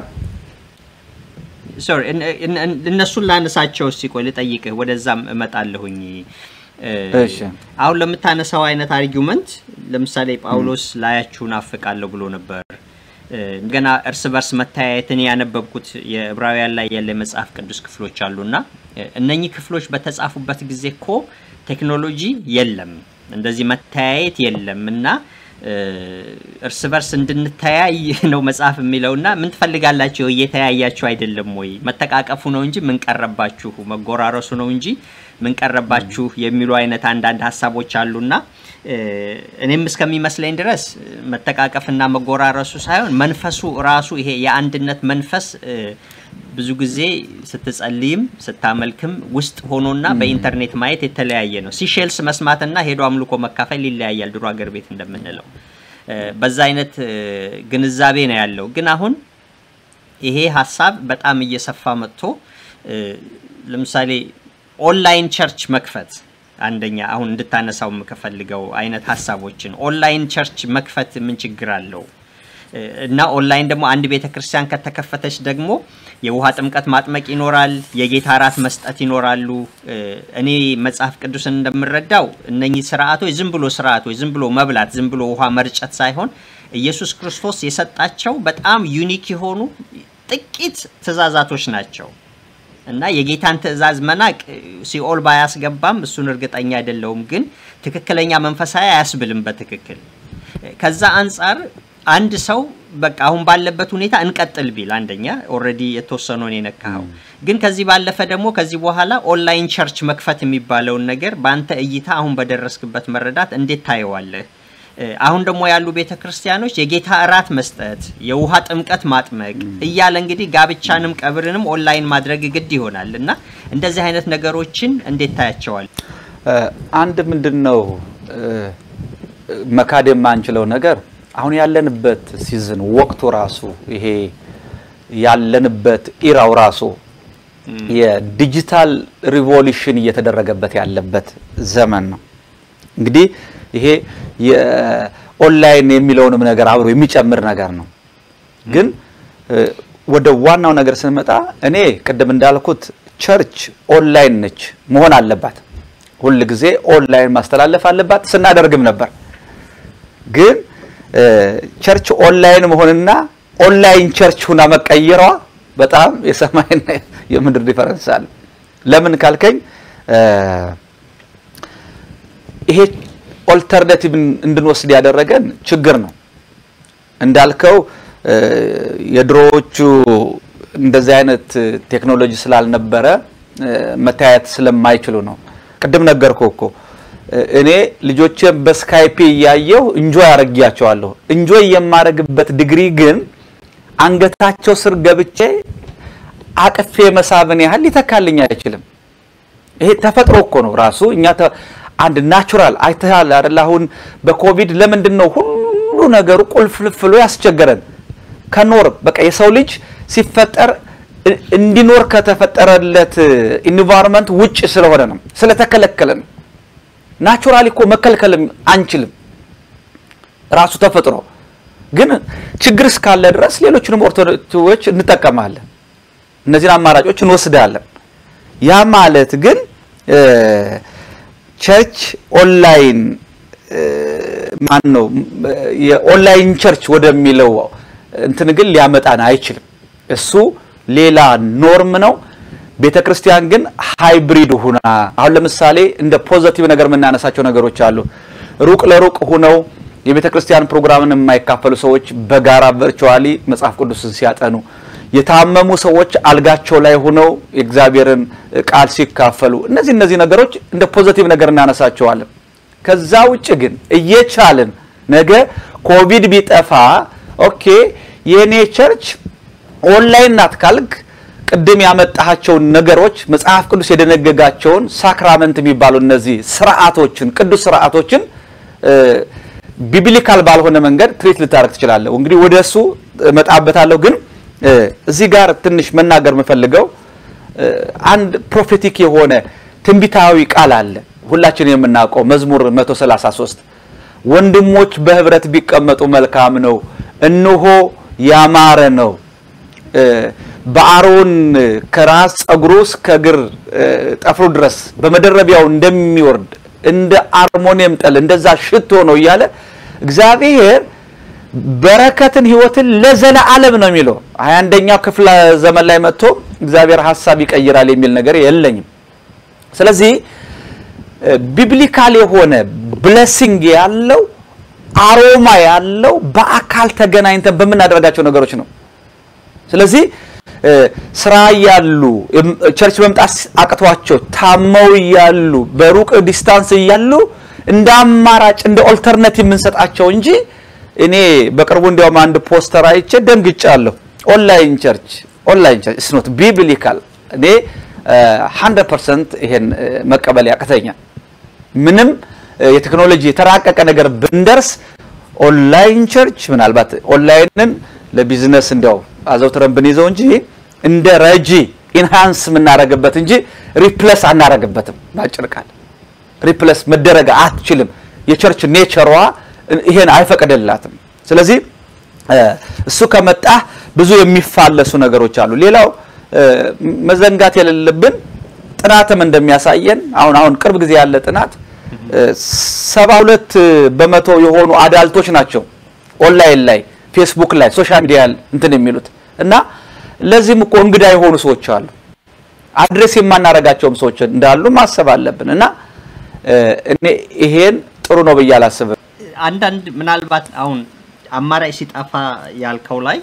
ሶሪ እነሱን ላነሳቸው እስቲ ቆይ ልጠይቅህ፣ ወደዛም እመጣለሁኝ። አሁን ለምታነሳው አይነት አርጊውመንት ለምሳሌ ጳውሎስ ላያችሁ ናፍቃለሁ ብሎ ነበር። ገና እርስ በርስ መተያየትን ያነበብኩት የዕብራውያን ላይ ያለ የመጽሐፍ ቅዱስ ክፍሎች አሉና እነኚህ ክፍሎች በተጻፉበት ጊዜ እኮ ቴክኖሎጂ የለም፣ እንደዚህ መተያየት የለም እና እርስ በርስ እንድንተያይ ነው መጽሐፍ የሚለውና ምን ትፈልጋላችሁ? እየተያያችሁ አይደለም ወይ? መተቃቀፉ ነው እንጂ ምን ቀረባችሁ? መጎራረሱ ነው እንጂ ምን ቀረባችሁ? የሚሉ አይነት አንዳንድ ሀሳቦች አሉና እኔም እስከሚመስለኝ ድረስ መተቃቀፍና መጎራረሱ ሳይሆን መንፈሱ ራሱ ይሄ የአንድነት መንፈስ ብዙ ጊዜ ስትጸልይም ስታመልክም ውስጥ ሆኖና በኢንተርኔት ማየት የተለያየ ነው። ሲሼልስ መስማትና ሄዶ አምልኮ መካፈል ይለያያል። ድሮ አገር ቤት እንደምንለው በዛ አይነት ግንዛቤ ነው ያለው። ግን አሁን ይሄ ሀሳብ በጣም እየሰፋ መጥቶ ለምሳሌ ኦንላይን ቸርች መክፈት አንደኛ አሁን እንድታነሳው የምከፈልገው አይነት ሀሳቦችን ኦንላይን ቸርች መክፈት ምን ችግር አለው? እና ኦንላይን ደግሞ አንድ ቤተ ክርስቲያን ከተከፈተች ደግሞ የውሃ ጥምቀት ማጥመቅ ይኖራል፣ የጌታ እራት መስጠት ይኖራሉ። እኔ መጽሐፍ ቅዱስን እንደምረዳው እነኚህ ስርዓቶች ዝም ብሎ ስርዓቶች ዝም ብሎ መብላት፣ ዝም ብሎ ውሃ መርጨት ሳይሆን ኢየሱስ ክርስቶስ የሰጣቸው በጣም ዩኒክ የሆኑ ጥቂት ትእዛዛቶች ናቸው እና የጌታን ትእዛዝ መናቅ ሲኦል ባያስገባም እሱን እርግጠኛ አይደለውም፣ ግን ትክክለኛ መንፈሳዊ አያስብልም በትክክል ከዛ አንጻር አንድ ሰው በቃ አሁን ባለበት ሁኔታ እንቀጥል ቢል አንደኛ ኦልሬዲ የተወሰነውን የነካኸው፣ ግን ከዚህ ባለፈ ደግሞ ከዚህ በኋላ ኦንላይን ቸርች መክፈት የሚባለውን ነገር በአንተ እይታ አሁን በደረስክበት መረዳት እንዴት ታየዋለህ? አሁን ደግሞ ያሉ ቤተ ክርስቲያኖች የጌታ እራት መስጠት፣ የውሃ ጥምቀት ማጥመቅ እያለ እንግዲህ ጋብቻንም ቀብርንም ኦንላይን ማድረግ ግድ ይሆናል እና እንደዚህ አይነት ነገሮችን እንዴት ታያቸዋል? አንድ ምንድን ነው መካድ የማንችለው ነገር አሁን ያለንበት ሲዝን ወቅቱ ራሱ ይሄ ያለንበት ኢራው ራሱ የዲጂታል ሪቮሉሽን እየተደረገበት ያለበት ዘመን ነው። እንግዲህ ይሄ የኦንላይን የሚለውንም ነገር አብሮ የሚጨምር ነገር ነው። ግን ወደ ዋናው ነገር ስንመጣ እኔ ቅድም እንዳልኩት ቸርች ኦንላይን ነች መሆን አለባት። ሁል ጊዜ ኦንላይን ማስተላለፍ አለባት፣ ስናደርግም ነበር። ግን ቸርች ኦንላይን መሆንና ኦንላይን ቸርች ሁና መቀየሯ በጣም የሰማይና የምድር ዲፈረንስ አለ። ለምን ካልከኝ ይሄ ኦልተርናቲቭ እንድንወስድ ያደረገን ችግር ነው። እንዳልከው የድሮዎቹ እንደዚህ አይነት ቴክኖሎጂ ስላልነበረ መታየት ስለማይችሉ ነው። ቅድም ነገርኩ እኮ እኔ ልጆቼን በስካይፒ እያየሁ እንጆይ አረጊያቸዋለሁ። እንጆይ የማረግበት ዲግሪ ግን አንገታቸው ስር ገብቼ አቅፌ መሳብን ያህል ሊተካልኝ አይችልም። ይሄ ተፈጥሮ እኮ ነው ራሱ እኛ አንድ ናቹራል አይተሃል አይደል? አሁን በኮቪድ ለምንድን ነው ሁሉ ነገሩ ቁልፍልፍሎ ያስቸገረን? ከኖር በቃ የሰው ልጅ ሲፈጠር እንዲኖር ከተፈጠረለት ኢንቫይሮንመንት ውጭ ስለሆነ ነው፣ ስለተከለከለ ነው። ናቹራሊ እኮ መከልከልም አንችልም ራሱ ተፈጥሮ። ግን ችግር እስካለ ድረስ ሌሎችንም ኦርቶዶክሶች እንጠቀማለን፣ እነዚህን አማራጮች እንወስዳለን። ያ ማለት ግን ቸርች ኦንላይን ማን ነው የኦንላይን ቸርች ወደሚለው እንትን ግን ሊያመጣን አይችልም። እሱ ሌላ ኖርም ነው። ቤተ ክርስቲያን ግን ሃይብሪድ ሁና አሁን ለምሳሌ እንደ ፖዘቲቭ ነገር የምናነሳቸው ነገሮች አሉ። ሩቅ ለሩቅ ሁነው የቤተ ክርስቲያን ፕሮግራምን የማይካፈሉ ሰዎች በጋራ ቨርቹዋሊ መጽሐፍ ቅዱስን ሲያጠኑ፣ የታመሙ ሰዎች አልጋቸው ላይ ሆነው የእግዚአብሔርን ቃል ሲካፈሉ፣ እነዚህ እነዚህ ነገሮች እንደ ፖዘቲቭ ነገር እናነሳቸዋለን። ከዛ ውጭ ግን እየቻልን ነገ ኮቪድ ቢጠፋ ኦኬ የኔ ቸርች ኦንላይን ናት ካልክ ቅድም ያመጣሃቸውን ነገሮች መጽሐፍ ቅዱስ የደነገጋቸውን ሳክራመንት የሚባሉ እነዚህ ስርዓቶችን ቅዱስ ስርዓቶችን ቢብሊካል ባልሆነ መንገድ ትሪት ልታደርግ ትችላለህ። እንግዲህ ወደ እሱ እመጣበታለሁ። ግን እዚህ ጋር ትንሽ መናገር የምፈልገው አንድ ፕሮፌቲክ የሆነ ትንቢታዊ ቃል አለ ሁላችን የምናውቀው መዝሙር 133 ወንድሞች በህብረት ቢቀመጡ መልካም ነው፣ እነሆ ያማረ ነው በአሮን ከራስ ጸጉሩ እስከ እግር ጠፍሩ ድረስ በመደረቢያው እንደሚወርድ እንደ አርሞኒየም ጠል እንደዛ ሽቶ ነው እያለ እግዚአብሔር በረከትን ህይወትን ለዘለዓለም ነው የሚለው። ሀያ አንደኛው ክፍለ ዘመን ላይ መጥቶ እግዚአብሔር ሀሳብ ይቀይራል የሚል ነገር የለኝም። ስለዚህ ቢብሊካል የሆነ ብለሲንግ ያለው አሮማ ያለው በአካል ተገናኝተን በምናደርጋቸው ነገሮች ነው። ስለዚህ ስራ እያሉ ቸርች መምጣት አቅቷቸው ታመው እያሉ በሩቅ ዲስታንስ እያሉ እንደ አማራጭ እንደ ኦልተርናቲቭ የምንሰጣቸው እንጂ እኔ በቅርቡ እንዲያውም አንድ ፖስተር አይቼ ደንግጫለሁ። ኦንላይን ቸርች ኦንላይን ቸርች ኢስ ኖት ቢብሊካል። እኔ 100% ይሄን መቀበል ያቅተኛል። ምንም የቴክኖሎጂ የተራቀቀ ነገር ብንደርስ ኦንላይን ቸርች ምናልባት ኦንላይንን ለቢዝነስ እንዲያው አዘውትረን ብንይዘው እንጂ እንደ ረጂ ኢንሃንስ የምናደርግበት እንጂ ሪፕለስ አናደርግበትም። ባጭር ቃል ሪፕለስ መደረግ አትችልም። የቸርች ኔቸሯ ይሄን አይፈቅድላትም። ስለዚህ እሱ ከመጣ ብዙ የሚፋለሱ ነገሮች አሉ። ሌላው መዘንጋት የሌለብን ጥናትም እንደሚያሳየን አሁን አሁን ቅርብ ጊዜ ያለ ጥናት ሰባ ሁለት በመቶ የሆኑ አዳልቶች ናቸው ኦንላይን ላይ ፌስቡክ ላይ ሶሻል ሚዲያ እንትን የሚሉት እና ለዚህም እኮ እንግዳ የሆኑ ሰዎች አሉ። አድሬስ የማናረጋቸውም ሰዎች እንዳሉ ማሰብ አለብን እና እኔ ይሄን ጥሩ ነው ብዬ አላስብም። አንዳንድ ምናልባት አሁን አማራጭ ሲጠፋ ያልከው ላይ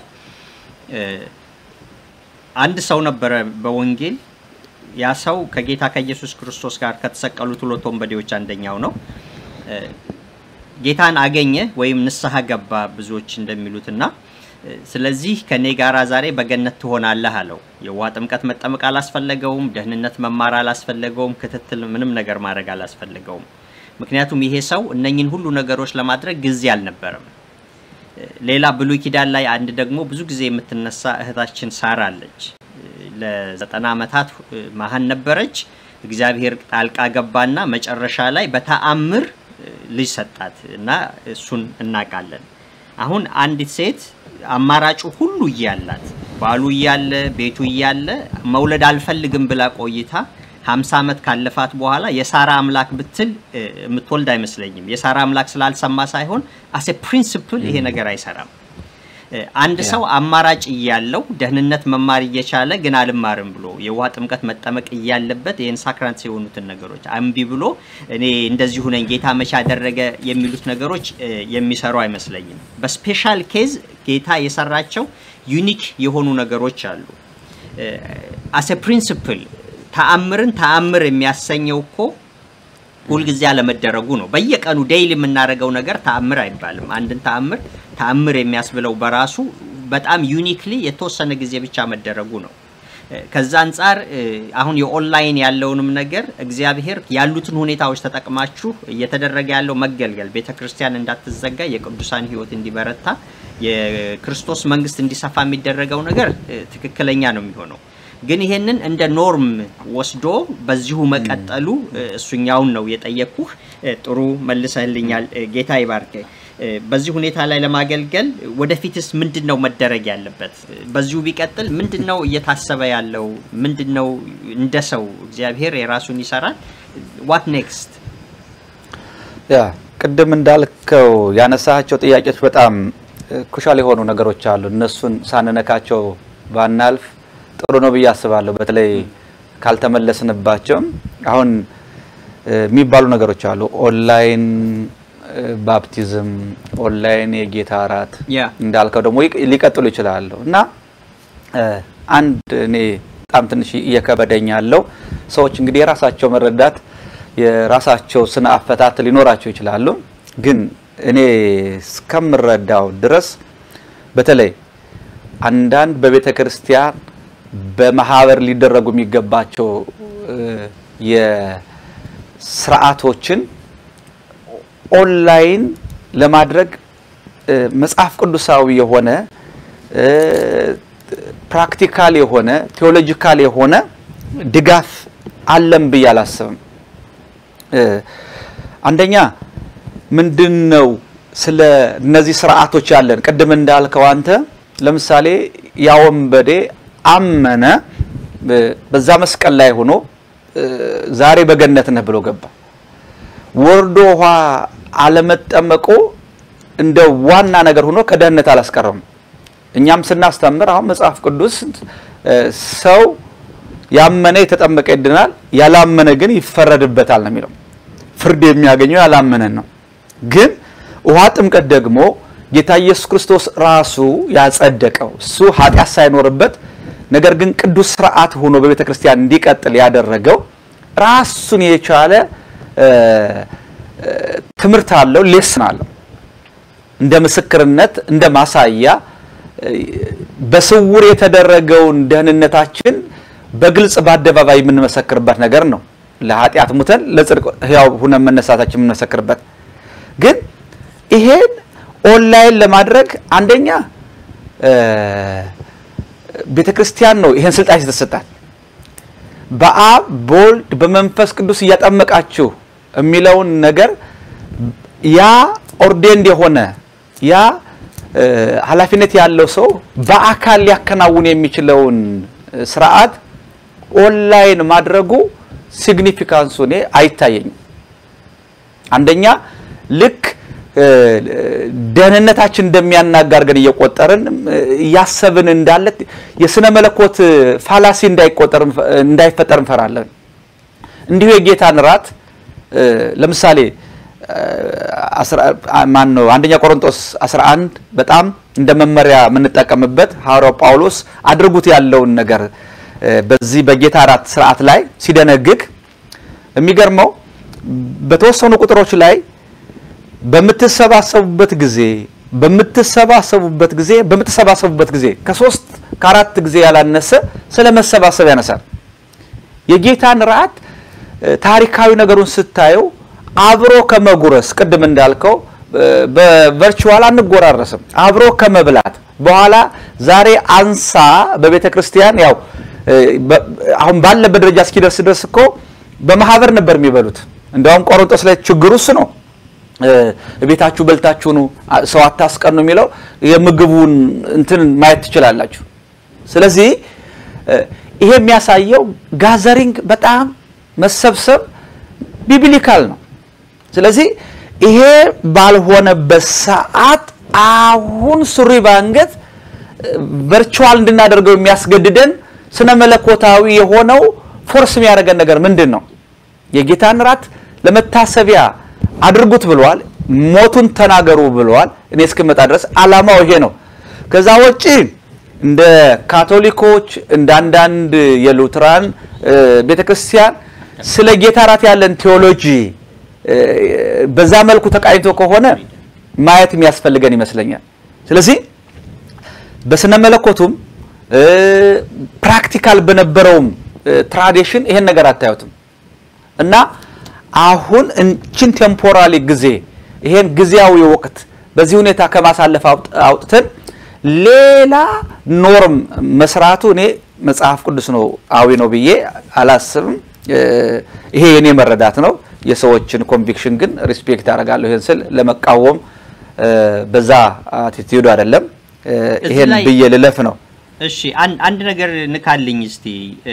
አንድ ሰው ነበረ በወንጌል ያ ሰው ከጌታ ከኢየሱስ ክርስቶስ ጋር ከተሰቀሉት ሁለት ወንበዴዎች አንደኛው ነው። ጌታን አገኘ ወይም ንስሐ ገባ ብዙዎች እንደሚሉትና ስለዚህ ከኔ ጋራ ዛሬ በገነት ትሆናለህ አለው። የውሃ ጥምቀት መጠመቅ አላስፈለገውም። ደህንነት መማር አላስፈለገውም። ክትትል ምንም ነገር ማድረግ አላስፈለገውም። ምክንያቱም ይሄ ሰው እነኝን ሁሉ ነገሮች ለማድረግ ጊዜ አልነበረም። ሌላ ብሉይ ኪዳን ላይ አንድ ደግሞ ብዙ ጊዜ የምትነሳ እህታችን ሳራ አለች። ለዘጠና ዓመታት መሀን ነበረች። እግዚአብሔር ጣልቃ ገባና መጨረሻ ላይ በተአምር ልጅ ሰጣት እና እሱን እናውቃለን። አሁን አንዲት ሴት አማራጩ ሁሉ እያላት ባሉ እያለ ቤቱ እያለ መውለድ አልፈልግም ብላ ቆይታ ሀምሳ ዓመት ካለፋት በኋላ የሳራ አምላክ ብትል የምትወልድ አይመስለኝም። የሳራ አምላክ ስላልሰማ ሳይሆን አሴ ፕሪንስፕል ይሄ ነገር አይሰራም። አንድ ሰው አማራጭ እያለው ደህንነት መማር እየቻለ ግን አልማርም ብሎ የውሃ ጥምቀት መጠመቅ እያለበት ይህን ሳክራንት የሆኑትን ነገሮች እምቢ ብሎ እኔ እንደዚሁ ነኝ ጌታ መቼ አደረገ የሚሉት ነገሮች የሚሰሩ አይመስለኝም። በስፔሻል ኬዝ ጌታ የሰራቸው ዩኒክ የሆኑ ነገሮች አሉ። አሴ ፕሪንስፕል ተአምርን ተአምር የሚያሰኘው እኮ ሁልጊዜ አለመደረጉ ነው። በየቀኑ ዴይሊ የምናደርገው ነገር ተአምር አይባልም። አንድን ተአምር ተአምር የሚያስብለው በራሱ በጣም ዩኒክሊ የተወሰነ ጊዜ ብቻ መደረጉ ነው። ከዛ አንጻር አሁን የኦንላይን ያለውንም ነገር እግዚአብሔር ያሉትን ሁኔታዎች ተጠቅማችሁ እየተደረገ ያለው መገልገል ቤተ ክርስቲያን እንዳትዘጋ፣ የቅዱሳን ሕይወት እንዲበረታ፣ የክርስቶስ መንግስት እንዲሰፋ የሚደረገው ነገር ትክክለኛ ነው የሚሆነው። ግን ይሄንን እንደ ኖርም ወስዶ በዚሁ መቀጠሉ እሱኛውን ነው የጠየቅኩህ። ጥሩ መልሰህልኛል። ጌታ ይባርክ። በዚህ ሁኔታ ላይ ለማገልገል ወደፊትስ ምንድን ነው መደረግ ያለበት? በዚሁ ቢቀጥል ምንድን ነው እየታሰበ ያለው? ምንድን ነው እንደ ሰው እግዚአብሔር የራሱን ይሰራል። ዋት ኔክስት? ያ ቅድም እንዳልከው ያነሳቸው ጥያቄዎች በጣም ኩሻል የሆኑ ነገሮች አሉ። እነሱን ሳንነካቸው ባናልፍ ጥሩ ነው ብዬ አስባለሁ። በተለይ ካልተመለስንባቸውም አሁን የሚባሉ ነገሮች አሉ። ኦንላይን ባፕቲዝም፣ ኦንላይን የጌታ እራት እንዳልከው ደግሞ ሊቀጥሉ ይችላሉ እና አንድ እኔ በጣም ትንሽ እየከበደኝ ያለው ሰዎች እንግዲህ የራሳቸው መረዳት የራሳቸው ስነ አፈታት ሊኖራቸው ይችላሉ። ግን እኔ እስከምረዳው ድረስ በተለይ አንዳንድ በቤተ ክርስቲያን በማህበር ሊደረጉ የሚገባቸው የስርዓቶችን ኦንላይን ለማድረግ መጽሐፍ ቅዱሳዊ የሆነ ፕራክቲካል የሆነ ቴዎሎጂካል የሆነ ድጋፍ አለም ብዬ አላስብም። አንደኛ ምንድን ነው ስለ እነዚህ ስርዓቶች ያለን ቅድም እንዳልከው አንተ ለምሳሌ ያ ወንበዴ አመነ፣ በዛ መስቀል ላይ ሆኖ ዛሬ በገነት ነህ ብሎ ገባ። ወርዶ ውሃ አለመጠመቁ እንደ ዋና ነገር ሆኖ ከደህንነት አላስቀረም። እኛም ስናስተምር አሁን መጽሐፍ ቅዱስ ሰው ያመነ የተጠመቀ ይድናል፣ ያላመነ ግን ይፈረድበታል ነው የሚለው። ፍርድ የሚያገኘው ያላመነን ነው። ግን ውሃ ጥምቀት ደግሞ ጌታ ኢየሱስ ክርስቶስ ራሱ ያጸደቀው እሱ ኃጢአት ሳይኖርበት ነገር ግን ቅዱስ ስርዓት ሆኖ በቤተ ክርስቲያን እንዲቀጥል ያደረገው ራሱን የቻለ ትምህርት አለው፣ ሌስን አለው። እንደ ምስክርነት እንደ ማሳያ በስውር የተደረገውን ደህንነታችን በግልጽ በአደባባይ የምንመሰክርበት ነገር ነው። ለኃጢአት ሙተን ለጽድቅ ሕያው ሁነን መነሳታችን የምንመሰክርበት ግን ይሄን ኦንላይን ለማድረግ አንደኛ ቤተ ክርስቲያን ነው ይሄን ስልጣን የተሰጣት። በአብ በወልድ በመንፈስ ቅዱስ እያጠመቃችሁ የሚለውን ነገር ያ ኦርዴንድ የሆነ ያ ኃላፊነት ያለው ሰው በአካል ሊያከናውን የሚችለውን ስርዓት ኦንላይን ማድረጉ ሲግኒፊካንሱ እኔ አይታየኝም። አንደኛ ልክ ደህንነታችን እንደሚያናጋ አድርገን እየቆጠርን እያሰብን እንዳለ የስነ መለኮት ፋላሲ እንዳይቆጠር እንዳይፈጠር እንፈራለን። እንዲሁ የጌታን ራት ለምሳሌ ማን ነው አንደኛ ቆሮንቶስ 11 በጣም እንደ መመሪያ የምንጠቀምበት ሐዋርያው ጳውሎስ አድርጉት ያለውን ነገር በዚህ በጌታ እራት ስርዓት ላይ ሲደነግግ የሚገርመው በተወሰኑ ቁጥሮች ላይ በምትሰባሰቡበት ጊዜ በምትሰባሰቡበት ጊዜ በምትሰባሰቡበት ጊዜ ከሶስት ከአራት ጊዜ ያላነሰ ስለ መሰባሰብ ያነሳል። የጌታን ራት ታሪካዊ ነገሩን ስታየው አብሮ ከመጉረስ ቅድም እንዳልከው በቨርቹዋል አንጎራረስም። አብሮ ከመብላት በኋላ ዛሬ አንሳ በቤተ ክርስቲያን ያው አሁን ባለበት ደረጃ እስኪደርስ ድረስ እኮ በማህበር ነበር የሚበሉት። እንዲያውም ቆሮንቶስ ላይ ችግሩ እሱ ነው። ቤታችሁ በልታችሁ ነው ሰው አታስቀኑ የሚለው የምግቡን እንትን ማየት ትችላላችሁ። ስለዚህ ይሄ የሚያሳየው ጋዘሪንግ በጣም መሰብሰብ ቢብሊካል ነው። ስለዚህ ይሄ ባልሆነበት ሰዓት አሁን ሱሪ ባንገት ቨርቹዋል እንድናደርገው የሚያስገድደን ስነ መለኮታዊ የሆነው ፎርስ የሚያደርገን ነገር ምንድን ነው? የጌታን ራት ለመታሰቢያ አድርጉት ብለዋል። ሞቱን ተናገሩ ብለዋል። እኔ እስክመጣ ድረስ አላማው ይሄ ነው። ከዛ ውጪ እንደ ካቶሊኮች እንደ አንዳንድ የሉትራን ቤተክርስቲያን ስለ ጌታ ራት ያለን ቴዎሎጂ በዛ መልኩ ተቃኝቶ ከሆነ ማየት የሚያስፈልገን ይመስለኛል። ስለዚህ በስነ መለኮቱም ፕራክቲካል በነበረውም ትራዲሽን ይሄን ነገር አታዩትም እና አሁን እንችን ቴምፖራሊ ጊዜ ይሄን ጊዜያዊ ወቅት በዚህ ሁኔታ ከማሳለፍ አውጥተን ሌላ ኖርም መስራቱ እኔ መጽሐፍ ቅዱስ ነው አዊ ነው ብዬ አላስብም። ይሄ የኔ መረዳት ነው። የሰዎችን ኮንቪክሽን ግን ሪስፔክት አደርጋለሁ። ይሄን ስል ለመቃወም በዛ አቲቲዩድ አይደለም። ይሄን ብዬ ልለፍ ነው። እሺ አንድ ነገር ንካልኝ እስቲ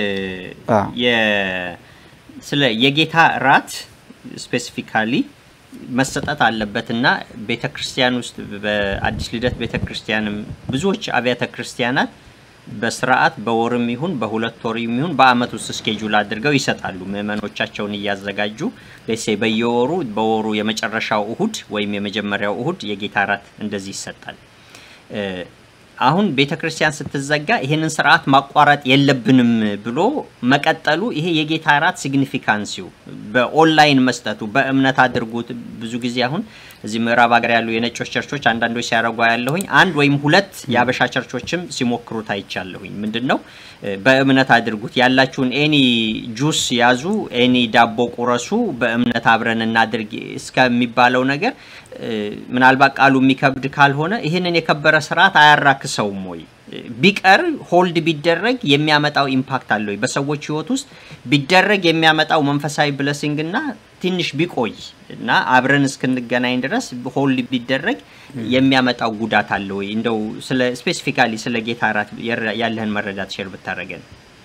ስለ የጌታ ራት ስፔሲፊካሊ መሰጠት አለበትና ቤተ ክርስቲያን ውስጥ በአዲስ ልደት ቤተ ክርስቲያንም ብዙዎች አብያተ ክርስቲያናት በስርዓት በወርም ይሁን በሁለት ወርም ይሁን በአመት ውስጥ ስኬጁል አድርገው ይሰጣሉ። ምዕመኖቻቸውን እያዘጋጁ ቤሴ በየወሩ በወሩ የመጨረሻው እሁድ ወይም የመጀመሪያው እሁድ የጌታ ራት እንደዚህ ይሰጣል። አሁን ቤተ ክርስቲያን ስትዘጋ ይሄንን ስርዓት ማቋረጥ የለብንም ብሎ መቀጠሉ ይሄ የጌታ ራት ሲግኒፊካንሲው በኦንላይን መስጠቱ በእምነት አድርጉት። ብዙ ጊዜ አሁን እዚህ ምዕራብ ሀገር ያሉ የነጮች ቸርቾች አንዳንዶች ሲያደርጉ ያለሁኝ አንድ ወይም ሁለት የአበሻ ቸርቾችም ሲሞክሩት አይቻለሁኝ። ምንድን ነው በእምነት አድርጉት ያላችሁን ኤኒ ጁስ ያዙ፣ ኤኒ ዳቦ ቁረሱ፣ በእምነት አብረን እናድርግ እስከሚባለው ነገር ምናልባት ቃሉ የሚከብድ ካልሆነ ይህንን የከበረ ስርዓት አያራክሰውም ወይ? ቢቀር ሆልድ ቢደረግ የሚያመጣው ኢምፓክት አለ ወይ? በሰዎች ህይወት ውስጥ ቢደረግ የሚያመጣው መንፈሳዊ ብለሲንግ እና ትንሽ ቢቆይ እና አብረን እስክንገናኝ ድረስ ሆልድ ቢደረግ የሚያመጣው ጉዳት አለ ወይ? እንደው ስለ ስፔሲፊካሊ ስለ ጌታ እራት ያለህን መረዳት ሼር ብታደረገን።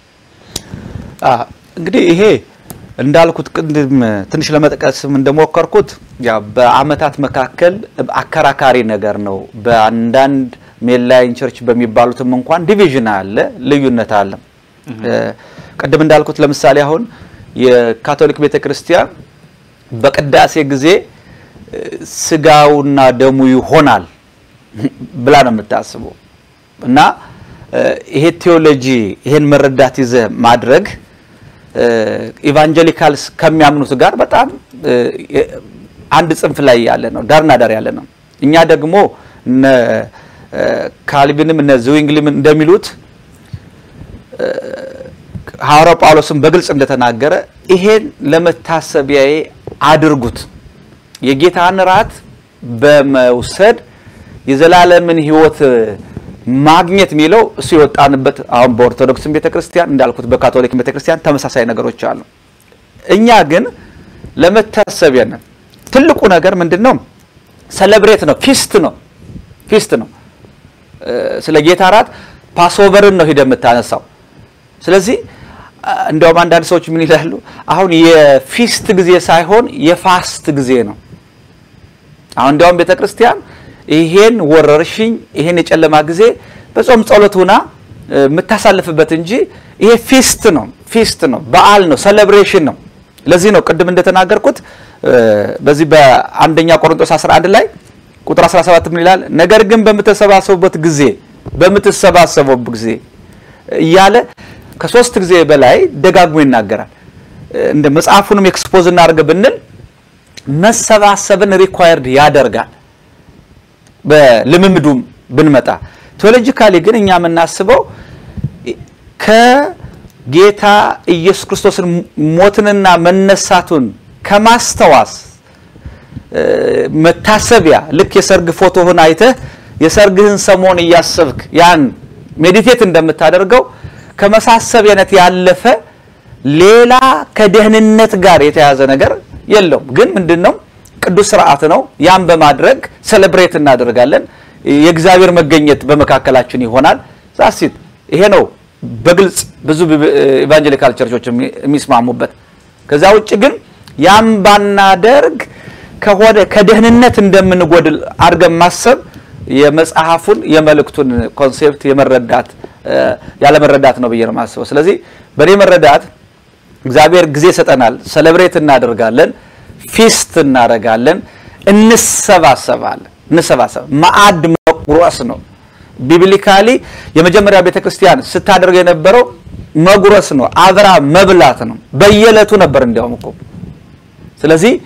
እንግዲህ ይሄ እንዳልኩት ቅድም ትንሽ ለመጥቀስም እንደሞከርኩት ያ በአመታት መካከል አከራካሪ ነገር ነው። በአንዳንድ ሜንላይን ቸርች በሚባሉትም እንኳን ዲቪዥን አለ፣ ልዩነት አለ። ቅድም እንዳልኩት ለምሳሌ አሁን የካቶሊክ ቤተክርስቲያን በቅዳሴ ጊዜ ስጋውና ደሙ ይሆናል ብላ ነው የምታስበው እና ይሄ ቴዎሎጂ ይሄን መረዳት ይዘ ማድረግ ኢቫንጀሊካልስ ከሚያምኑት ጋር በጣም አንድ ጽንፍ ላይ ያለ ነው፣ ዳርና ዳር ያለ ነው። እኛ ደግሞ እነ ካልቪንም እነ ዝዊንግሊም እንደሚሉት ሐዋርያው ጳውሎስም በግልጽ እንደተናገረ ይሄን ለመታሰቢያዬ አድርጉት። የጌታን ራት በመውሰድ የዘላለምን ሕይወት ማግኘት የሚለው እሱ የወጣንበት አሁን በኦርቶዶክስም ቤተክርስቲያን እንዳልኩት በካቶሊክ ቤተክርስቲያን ተመሳሳይ ነገሮች አሉ። እኛ ግን ለመታሰቢያ ነን። ትልቁ ነገር ምንድን ነው? ሰለብሬት ነው፣ ፊስት ነው፣ ፊስት ነው። ስለ ጌታ ራት ፓስኦቨርን ነው ሂደ የምታነሳው። ስለዚህ እንዲያውም አንዳንድ ሰዎች ምን ይላሉ? አሁን የፊስት ጊዜ ሳይሆን የፋስት ጊዜ ነው። አሁን እንዲያውም ቤተክርስቲያን ይሄን ወረርሽኝ ይሄን የጨለማ ጊዜ በጾም ጸሎት ሆና የምታሳልፍበት እንጂ ይሄ ፊስት ነው፣ ፊስት ነው፣ በዓል ነው፣ ሴሌብሬሽን ነው። ለዚህ ነው ቅድም እንደተናገርኩት በዚህ በአንደኛ ቆሮንቶስ 11 ላይ ቁጥር 17 ምን ይላል? ነገር ግን በምትሰባሰቡበት ጊዜ በምትሰባሰቡበት ጊዜ እያለ ከሶስት ጊዜ በላይ ደጋግሞ ይናገራል። እንደ መጽሐፉንም ኤክስፖዝ እናድርግ ብንል መሰባሰብን ሪኳየርድ ያደርጋል። በልምምዱም ብንመጣ ቴዎሎጂካሊ ግን እኛ የምናስበው ከጌታ ኢየሱስ ክርስቶስን ሞትንና መነሳቱን ከማስተዋስ መታሰቢያ ልክ የሰርግ ፎቶህን አይተህ የሰርግህን ሰሞን እያሰብክ ያን ሜዲቴት እንደምታደርገው ከመሳሰቢያነት ያለፈ ሌላ ከደህንነት ጋር የተያዘ ነገር የለውም። ግን ምንድን ነው? ቅዱስ ስርዓት ነው። ያን በማድረግ ሴሌብሬት እናደርጋለን። የእግዚአብሔር መገኘት በመካከላችን ይሆናል። ዛሲት ይሄ ነው በግልጽ ብዙ ኢቫንጀሊካል ቸርቾች የሚስማሙበት። ከዛ ውጭ ግን ያን ባናደርግ ከሆነ ከደህንነት እንደምንጎድል አድርገን ማሰብ የመጽሐፉን የመልእክቱን ኮንሴፕት የመረዳት ያለመረዳት ነው ብዬ ነው የማስበው። ስለዚህ በእኔ መረዳት እግዚአብሔር ጊዜ ይሰጠናል፣ ሰለብሬት እናደርጋለን፣ ፊስት እናደርጋለን፣ እንሰባሰባለን። እንሰባሰብ ማዕድ መቁረስ ነው። ቢብሊካሊ የመጀመሪያ ቤተክርስቲያን ስታደርግ የነበረው መጉረስ ነው፣ አብራ መብላት ነው። በየዕለቱ ነበር እንዲያውም እኮ። ስለዚህ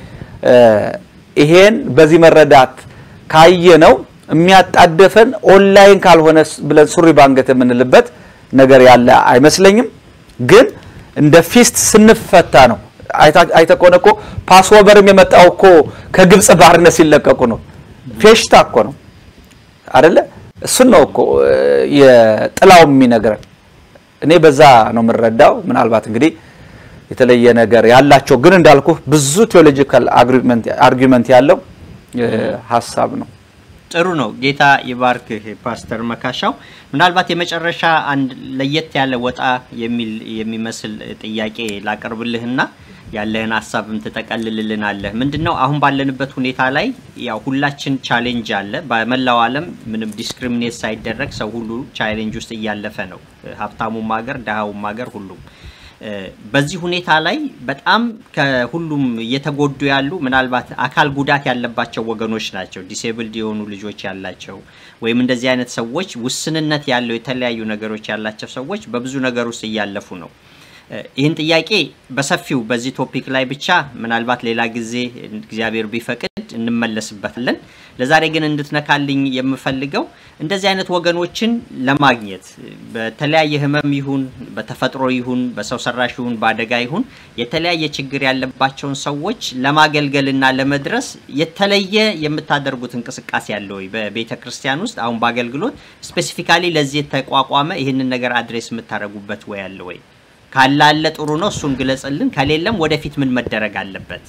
ይሄን በዚህ መረዳት ካየነው የሚያጣደፈን ኦንላይን ካልሆነ ብለን ሱሪ ባንገት የምንልበት ነገር ያለ አይመስለኝም። ግን እንደ ፊስት ስንፈታ ነው። አይተ ከሆነ እኮ ፓስወቨርም የመጣው እኮ ከግብፅ ባርነት ሲለቀቁ ነው። ፌሽታ እኮ ነው አደለ? እሱን ነው እኮ የጥላው የሚነግረን። እኔ በዛ ነው የምንረዳው። ምናልባት እንግዲህ የተለየ ነገር ያላቸው ግን እንዳልኩ ብዙ ቴዎሎጂካል አርጊመንት ያለው ሀሳብ ነው። ጥሩ ነው። ጌታ ይባርክህ ፓስተር መካሻው። ምናልባት የመጨረሻ አንድ ለየት ያለ ወጣ የሚል የሚመስል ጥያቄ ላቀርብልህና ያለህን ሀሳብም ትጠቀልልልናለህ። ምንድን ነው አሁን ባለንበት ሁኔታ ላይ ያው ሁላችን ቻሌንጅ አለ። በመላው ዓለም ምንም ዲስክሪሚኔት ሳይደረግ ሰው ሁሉ ቻሌንጅ ውስጥ እያለፈ ነው። ሀብታሙም ሀገር፣ ድሃውም ሀገር ሁሉም በዚህ ሁኔታ ላይ በጣም ከሁሉም እየተጎዱ ያሉ ምናልባት አካል ጉዳት ያለባቸው ወገኖች ናቸው። ዲሴብልድ የሆኑ ልጆች ያላቸው ወይም እንደዚህ አይነት ሰዎች ውስንነት ያለው የተለያዩ ነገሮች ያላቸው ሰዎች በብዙ ነገር ውስጥ እያለፉ ነው። ይህን ጥያቄ በሰፊው በዚህ ቶፒክ ላይ ብቻ ምናልባት ሌላ ጊዜ እግዚአብሔር ቢፈቅድ እንመለስበታለን። ለዛሬ ግን እንድትነካልኝ የምፈልገው እንደዚህ አይነት ወገኖችን ለማግኘት በተለያየ ሕመም ይሁን በተፈጥሮ ይሁን በሰው ሰራሽ ይሁን በአደጋ ይሁን የተለያየ ችግር ያለባቸውን ሰዎች ለማገልገልና ለመድረስ የተለየ የምታደርጉት እንቅስቃሴ አለ ወይ? በቤተ ክርስቲያን ውስጥ አሁን በአገልግሎት ስፔሲፊካሊ ለዚህ የተቋቋመ ይህንን ነገር አድሬስ የምታደርጉበት ወይ አለ ወይ? ካላለ ጥሩ ነው፣ እሱን ግለጽልን። ከሌለም ወደፊት ምን መደረግ አለበት?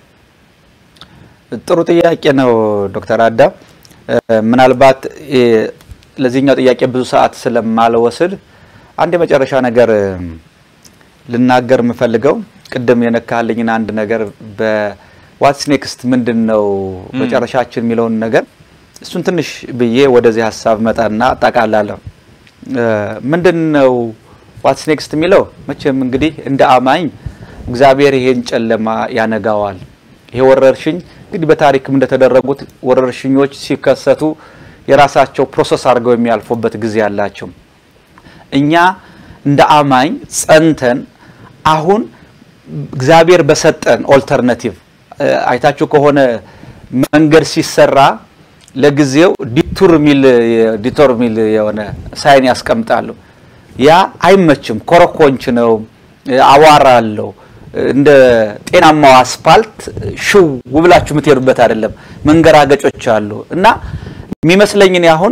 ጥሩ ጥያቄ ነው ዶክተር አዳም። ምናልባት ለዚህኛው ጥያቄ ብዙ ሰዓት ስለማልወስድ አንድ የመጨረሻ ነገር ልናገር የምፈልገው ቅድም የነካልኝን አንድ ነገር በዋትስ ኔክስት ምንድን ነው መጨረሻችን የሚለውን ነገር እሱን ትንሽ ብዬ ወደዚህ ሀሳብ መጣና አጠቃላለሁ። ምንድን ነው ዋትስ ኔክስት የሚለው መቼም እንግዲህ እንደ አማኝ እግዚአብሔር ይሄን ጨለማ ያነጋዋል። ይሄ ወረርሽኝ እንግዲህ በታሪክም እንደተደረጉት ወረርሽኞች ሲከሰቱ የራሳቸው ፕሮሰስ አድርገው የሚያልፉበት ጊዜ አላቸው። እኛ እንደ አማኝ ጸንተን አሁን እግዚአብሔር በሰጠን ኦልተርናቲቭ አይታችሁ ከሆነ መንገድ ሲሰራ ለጊዜው ዲቱር ሚል ዲቶር ሚል የሆነ ሳይን ያስቀምጣሉ። ያ አይመችም፣ ኮረኮንች ነው፣ አዋራ አለው። እንደ ጤናማው አስፋልት ሽው ብላችሁ የምትሄዱበት አይደለም። መንገራገጮች አሉ እና የሚመስለኝ እኔ አሁን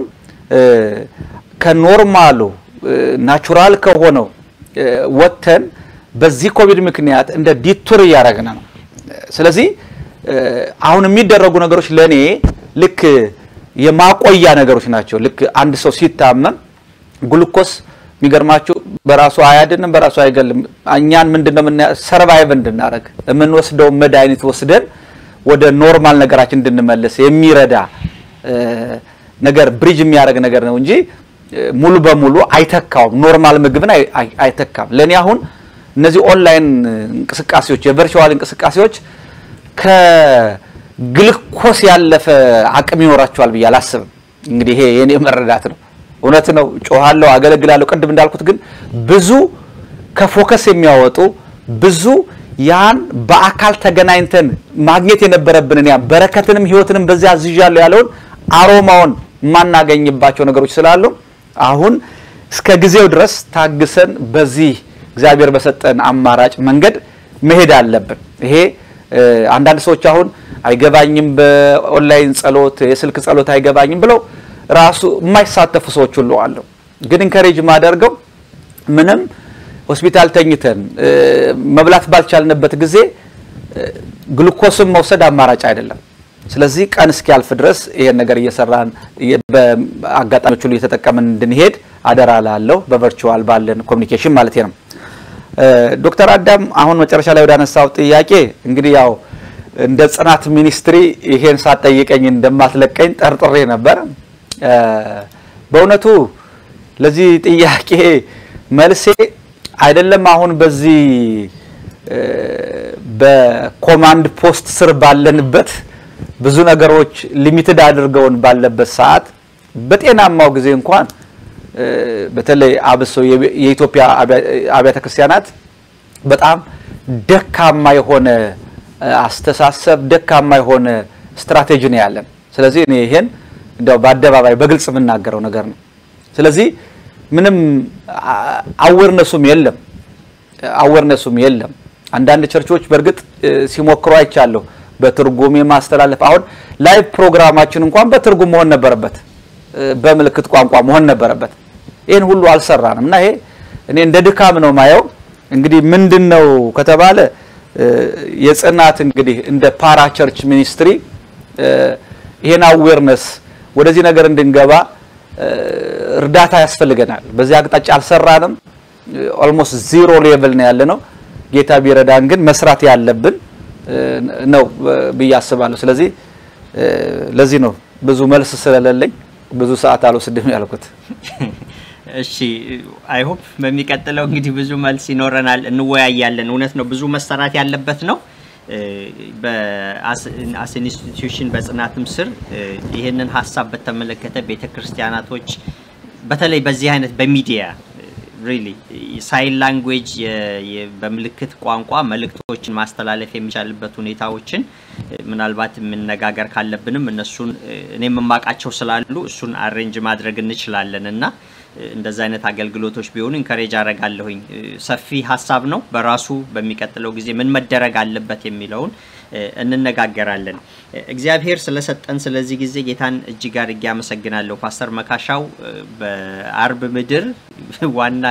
ከኖርማሉ ናቹራል ከሆነው ወጥተን በዚህ ኮቪድ ምክንያት እንደ ዲቱር እያደረግን ነው። ስለዚህ አሁን የሚደረጉ ነገሮች ለእኔ ልክ የማቆያ ነገሮች ናቸው። ልክ አንድ ሰው ሲታመም ግሉኮስ የሚገርማችሁ በራሱ አያድንም፣ በራሱ አይገልም። እኛን ምንድነው ሰርቫይቭ እንድናደረግ የምንወስደው መድኃኒት ወስደን ወደ ኖርማል ነገራችን እንድንመለስ የሚረዳ ነገር ብሪጅ የሚያደርግ ነገር ነው እንጂ ሙሉ በሙሉ አይተካውም። ኖርማል ምግብን አይተካም። ለእኔ አሁን እነዚህ ኦንላይን እንቅስቃሴዎች፣ የቨርቹዋል እንቅስቃሴዎች ከግልኮስ ያለፈ አቅም ይኖራቸዋል ብዬ አላስብም። እንግዲህ ይሄ የኔ መረዳት ነው። እውነት ነው። ጮሃለሁ፣ አገለግላለሁ። ቅድም እንዳልኩት ግን ብዙ ከፎከስ የሚያወጡ ብዙ ያን በአካል ተገናኝተን ማግኘት የነበረብንን ያ በረከትንም ህይወትንም በዚያ አዝዣለሁ ያለውን አሮማውን የማናገኝባቸው ነገሮች ስላሉ አሁን እስከ ጊዜው ድረስ ታግሰን በዚህ እግዚአብሔር በሰጠን አማራጭ መንገድ መሄድ አለብን። ይሄ አንዳንድ ሰዎች አሁን አይገባኝም፣ በኦንላይን ጸሎት፣ የስልክ ጸሎት አይገባኝም ብለው ራሱ የማይሳተፉ ሰዎች ሁሉ አሉ። ግን ኢንከሬጅ ማደርገው ምንም ሆስፒታል ተኝተን መብላት ባልቻልንበት ጊዜ ግሉኮስን መውሰድ አማራጭ አይደለም። ስለዚህ ቀን እስኪያልፍ ድረስ ይሄን ነገር እየሰራን በአጋጣሚዎች ሁሉ እየተጠቀምን እንድንሄድ አደራ ላለሁ በቨርቹዋል ባለን ኮሚኒኬሽን ማለት ነው። ዶክተር አዳም አሁን መጨረሻ ላይ ወዳነሳው ጥያቄ እንግዲህ ያው እንደ ጽናት ሚኒስትሪ ይሄን ሳትጠይቀኝ እንደማትለቀኝ ጠርጥሬ ነበር። በእውነቱ ለዚህ ጥያቄ መልሴ አይደለም አሁን በዚህ በኮማንድ ፖስት ስር ባለንበት ብዙ ነገሮች ሊሚትድ አድርገውን ባለበት ሰዓት በጤናማው ጊዜ እንኳን በተለይ አብሶ የኢትዮጵያ አብያተ ክርስቲያናት በጣም ደካማ የሆነ አስተሳሰብ፣ ደካማ የሆነ ስትራቴጂ ነው ያለን። ስለዚህ እኔ ይሄን እንዲያው በአደባባይ በግልጽ የምናገረው ነገር ነው። ስለዚህ ምንም አዌርነሱም የለም አዌርነሱም የለም። አንዳንድ ቸርቾች በእርግጥ ሲሞክሩ አይቻለሁ በትርጉም የማስተላለፍ አሁን ላይቭ ፕሮግራማችን እንኳን በትርጉም መሆን ነበረበት፣ በምልክት ቋንቋ መሆን ነበረበት። ይህን ሁሉ አልሰራንም እና ይሄ እኔ እንደ ድካም ነው ማየው። እንግዲህ ምንድን ነው ከተባለ የጽናት እንግዲህ እንደ ፓራ ቸርች ሚኒስትሪ ይሄን አዌርነስ ወደዚህ ነገር እንድንገባ እርዳታ ያስፈልገናል። በዚህ አቅጣጫ አልሰራንም። ኦልሞስት ዚሮ ሌቭል ነው ያለ ነው። ጌታ ቢረዳን ግን መስራት ያለብን ነው ብዬ አስባለሁ። ስለዚህ ለዚህ ነው ብዙ መልስ ስለሌለኝ ብዙ ሰዓት አልወስድም ያልኩት። እሺ አይ ሆፕ በሚቀጥለው እንግዲህ ብዙ መልስ ይኖረናል፣ እንወያያለን። እውነት ነው ብዙ መሰራት ያለበት ነው። በአስ ኢንስቲትዩሽን በጽናትም ስር ይህንን ሀሳብ በተመለከተ ቤተ ክርስቲያናቶች በተለይ በዚህ አይነት በሚዲያ ሪሊ ሳይን ላንጉዌጅ በምልክት ቋንቋ መልእክቶችን ማስተላለፍ የሚቻልበት ሁኔታዎችን ምናልባት የምነጋገር ካለብንም እነሱን እኔ የምማቃቸው ስላሉ እሱን አሬንጅ ማድረግ እንችላለን እና እንደዚ አይነት አገልግሎቶች ቢሆኑ ኢንከሬጅ አረጋለሁኝ። ሰፊ ሀሳብ ነው በራሱ በሚቀጥለው ጊዜ ምን መደረግ አለበት የሚለውን እንነጋገራለን። እግዚአብሔር ስለሰጠን ስለዚህ ጊዜ ጌታን እጅግ አድርጌ አመሰግናለሁ። ፓስተር መካሻው በአርብ ምድር ዋና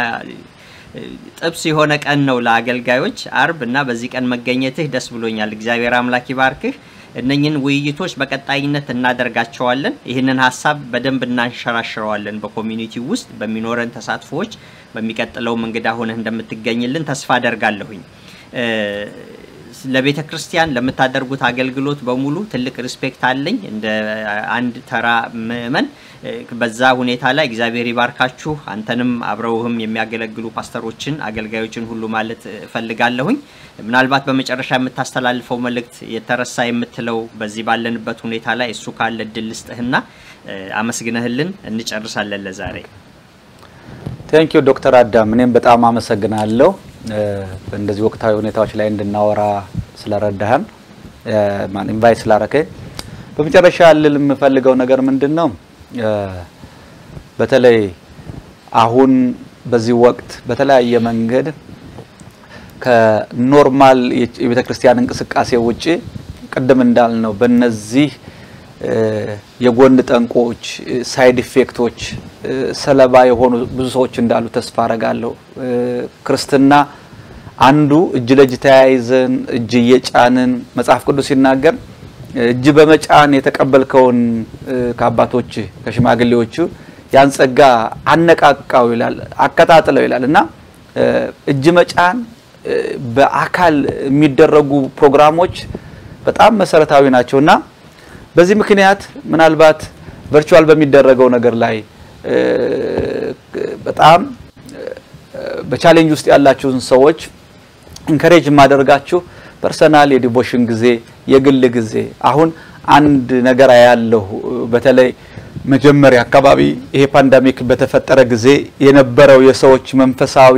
ጥብስ የሆነ ቀን ነው ለአገልጋዮች አርብ እና በዚህ ቀን መገኘትህ ደስ ብሎኛል። እግዚአብሔር አምላክ ይባርክህ። እነኝን ውይይቶች በቀጣይነት እናደርጋቸዋለን። ይህንን ሀሳብ በደንብ እናንሸራሽረዋለን። በኮሚኒቲ ውስጥ በሚኖረን ተሳትፎዎች በሚቀጥለውም እንግዳ ሆነህ እንደምትገኝልን ተስፋ አደርጋለሁኝ። ለቤተ ክርስቲያን ለምታደርጉት አገልግሎት በሙሉ ትልቅ ሪስፔክት አለኝ እንደ አንድ ተራ ምእመን። በዛ ሁኔታ ላይ እግዚአብሔር ይባርካችሁ። አንተንም አብረውህም የሚያገለግሉ ፓስተሮችን፣ አገልጋዮችን ሁሉ ማለት እፈልጋለሁኝ። ምናልባት በመጨረሻ የምታስተላልፈው መልእክት የተረሳ የምትለው በዚህ ባለንበት ሁኔታ ላይ እሱ ካለ እድል ልስጥህና አመስግነህልን እንጨርሳለን ለዛሬ። ቴንኪዩ ዶክተር አዳም እኔም በጣም አመሰግናለሁ እንደዚህ ወቅታዊ ሁኔታዎች ላይ እንድናወራ ስለረዳህን ማን ኢንቫይት ስላረከኝ። በመጨረሻ ልል የምፈልገው ነገር ምንድን ነው? በተለይ አሁን በዚህ ወቅት በተለያየ መንገድ ከኖርማል የቤተ ክርስቲያን እንቅስቃሴ ውጪ ቅድም እንዳልነው በነዚህ የጎን ጠንቆች፣ ሳይድ ኢፌክቶች ሰለባ የሆኑ ብዙ ሰዎች እንዳሉ ተስፋ አረጋለሁ። ክርስትና አንዱ እጅ ለእጅ ተያይዘን እጅ እየጫንን መጽሐፍ ቅዱስ ሲናገር እጅ በመጫን የተቀበልከውን ከአባቶች ከሽማግሌዎቹ ያን ጸጋ አነቃቃው ይላል፣ አቀጣጥለው ይላል እና እጅ መጫን በአካል የሚደረጉ ፕሮግራሞች በጣም መሰረታዊ ናቸው እና በዚህ ምክንያት ምናልባት ቨርቹዋል በሚደረገው ነገር ላይ በጣም በቻሌንጅ ውስጥ ያላችሁን ሰዎች ኢንከሬጅ የማደርጋችሁ ፐርሰናል የዲቮሽን ጊዜ የግል ጊዜ አሁን አንድ ነገር ያለሁ በተለይ መጀመሪያ አካባቢ ይሄ ፓንዳሚክ በተፈጠረ ጊዜ የነበረው የሰዎች መንፈሳዊ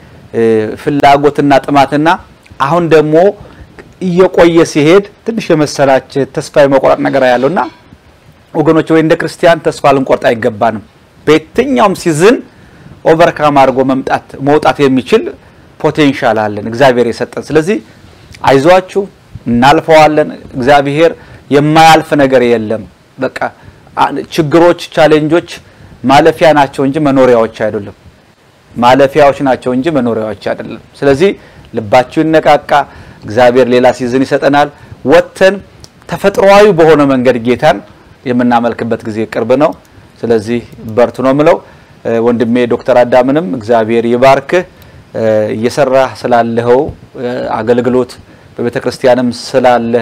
ፍላጎትና ጥማትና አሁን ደግሞ እየቆየ ሲሄድ ትንሽ የመሰላች ተስፋ የመቆረጥ ነገር ያለውና ወገኖች ወይ እንደ ክርስቲያን ተስፋ ልንቆርጥ አይገባንም። በየትኛውም ሲዝን ኦቨርካም አድርጎ መምጣት መውጣት የሚችል ፖቴንሻል አለን እግዚአብሔር የሰጠን። ስለዚህ አይዟችሁ፣ እናልፈዋለን። እግዚአብሔር የማያልፍ ነገር የለም። በቃ ችግሮች፣ ቻሌንጆች ማለፊያ ናቸው እንጂ መኖሪያዎች አይደሉም። ማለፊያዎች ናቸው እንጂ መኖሪያዎች አይደለም። ስለዚህ ልባችሁ ይነቃቃ። እግዚአብሔር ሌላ ሲዝን ይሰጠናል። ወጥተን ተፈጥሯዊ በሆነ መንገድ ጌታን የምናመልክበት ጊዜ ቅርብ ነው። ስለዚህ በርቱ ነው ምለው። ወንድሜ ዶክተር አዳምንም እግዚአብሔር ይባርክህ እየሰራህ ስላለኸው አገልግሎት በቤተ ክርስቲያንም ስላለህ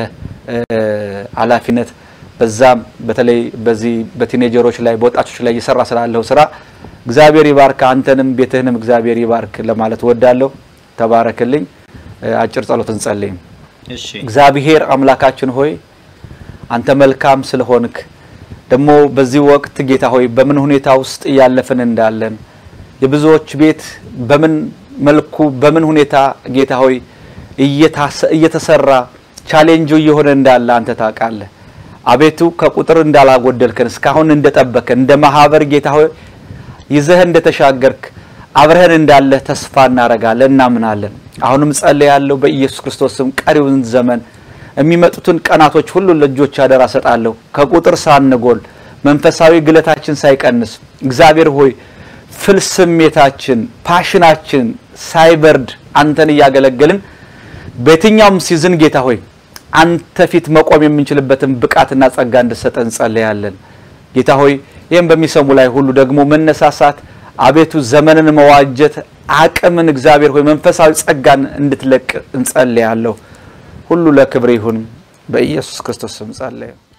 ኃላፊነት በዛም በተለይ በዚህ በቲኔጀሮች ላይ በወጣቶች ላይ እየሰራ ስላለኸው ስራ እግዚአብሔር ይባርክ፣ አንተንም ቤትህንም እግዚአብሔር ይባርክ ለማለት ወዳለሁ። ተባረክልኝ። አጭር ጸሎት እንጸልይ። እሺ እግዚአብሔር አምላካችን ሆይ አንተ መልካም ስለሆንክ ደግሞ በዚህ ወቅት ጌታ ሆይ በምን ሁኔታ ውስጥ እያለፍን እንዳለን የብዙዎች ቤት በምን መልኩ በምን ሁኔታ ጌታ ሆይ እየተሰራ ቻሌንጁ እየሆነ እንዳለ አንተ ታውቃለህ። አቤቱ ከቁጥር እንዳላጎደልከን እስካሁን እንደጠበከን እንደ ማህበር ጌታ ሆይ ይዘህ እንደተሻገርክ አብረህን እንዳለህ ተስፋ እናረጋለን፣ እናምናለን። አሁንም ጸልያለሁ በኢየሱስ ክርስቶስ ስም ቀሪውን ዘመን የሚመጡትን ቀናቶች ሁሉ ለእጆች አደራ ሰጣለሁ። ከቁጥር ሳንጎል መንፈሳዊ ግለታችን ሳይቀንስ እግዚአብሔር ሆይ ፍል ስሜታችን ፓሽናችን ሳይበርድ አንተን እያገለገልን በየትኛውም ሲዝን ጌታ ሆይ አንተ ፊት መቆም የምንችልበትን ብቃትና ጸጋ እንድሰጠን እንጸልያለን። ጌታ ሆይ ይህም በሚሰሙ ላይ ሁሉ ደግሞ መነሳሳት አቤቱ ዘመንን መዋጀት አቅምን እግዚአብሔር ሆይ መንፈሳዊ ጸጋን እንድትለቅ እንጸልያለሁ። ሁሉ ለክብር ይሁን። በኢየሱስ ክርስቶስ ስም ጸለየ።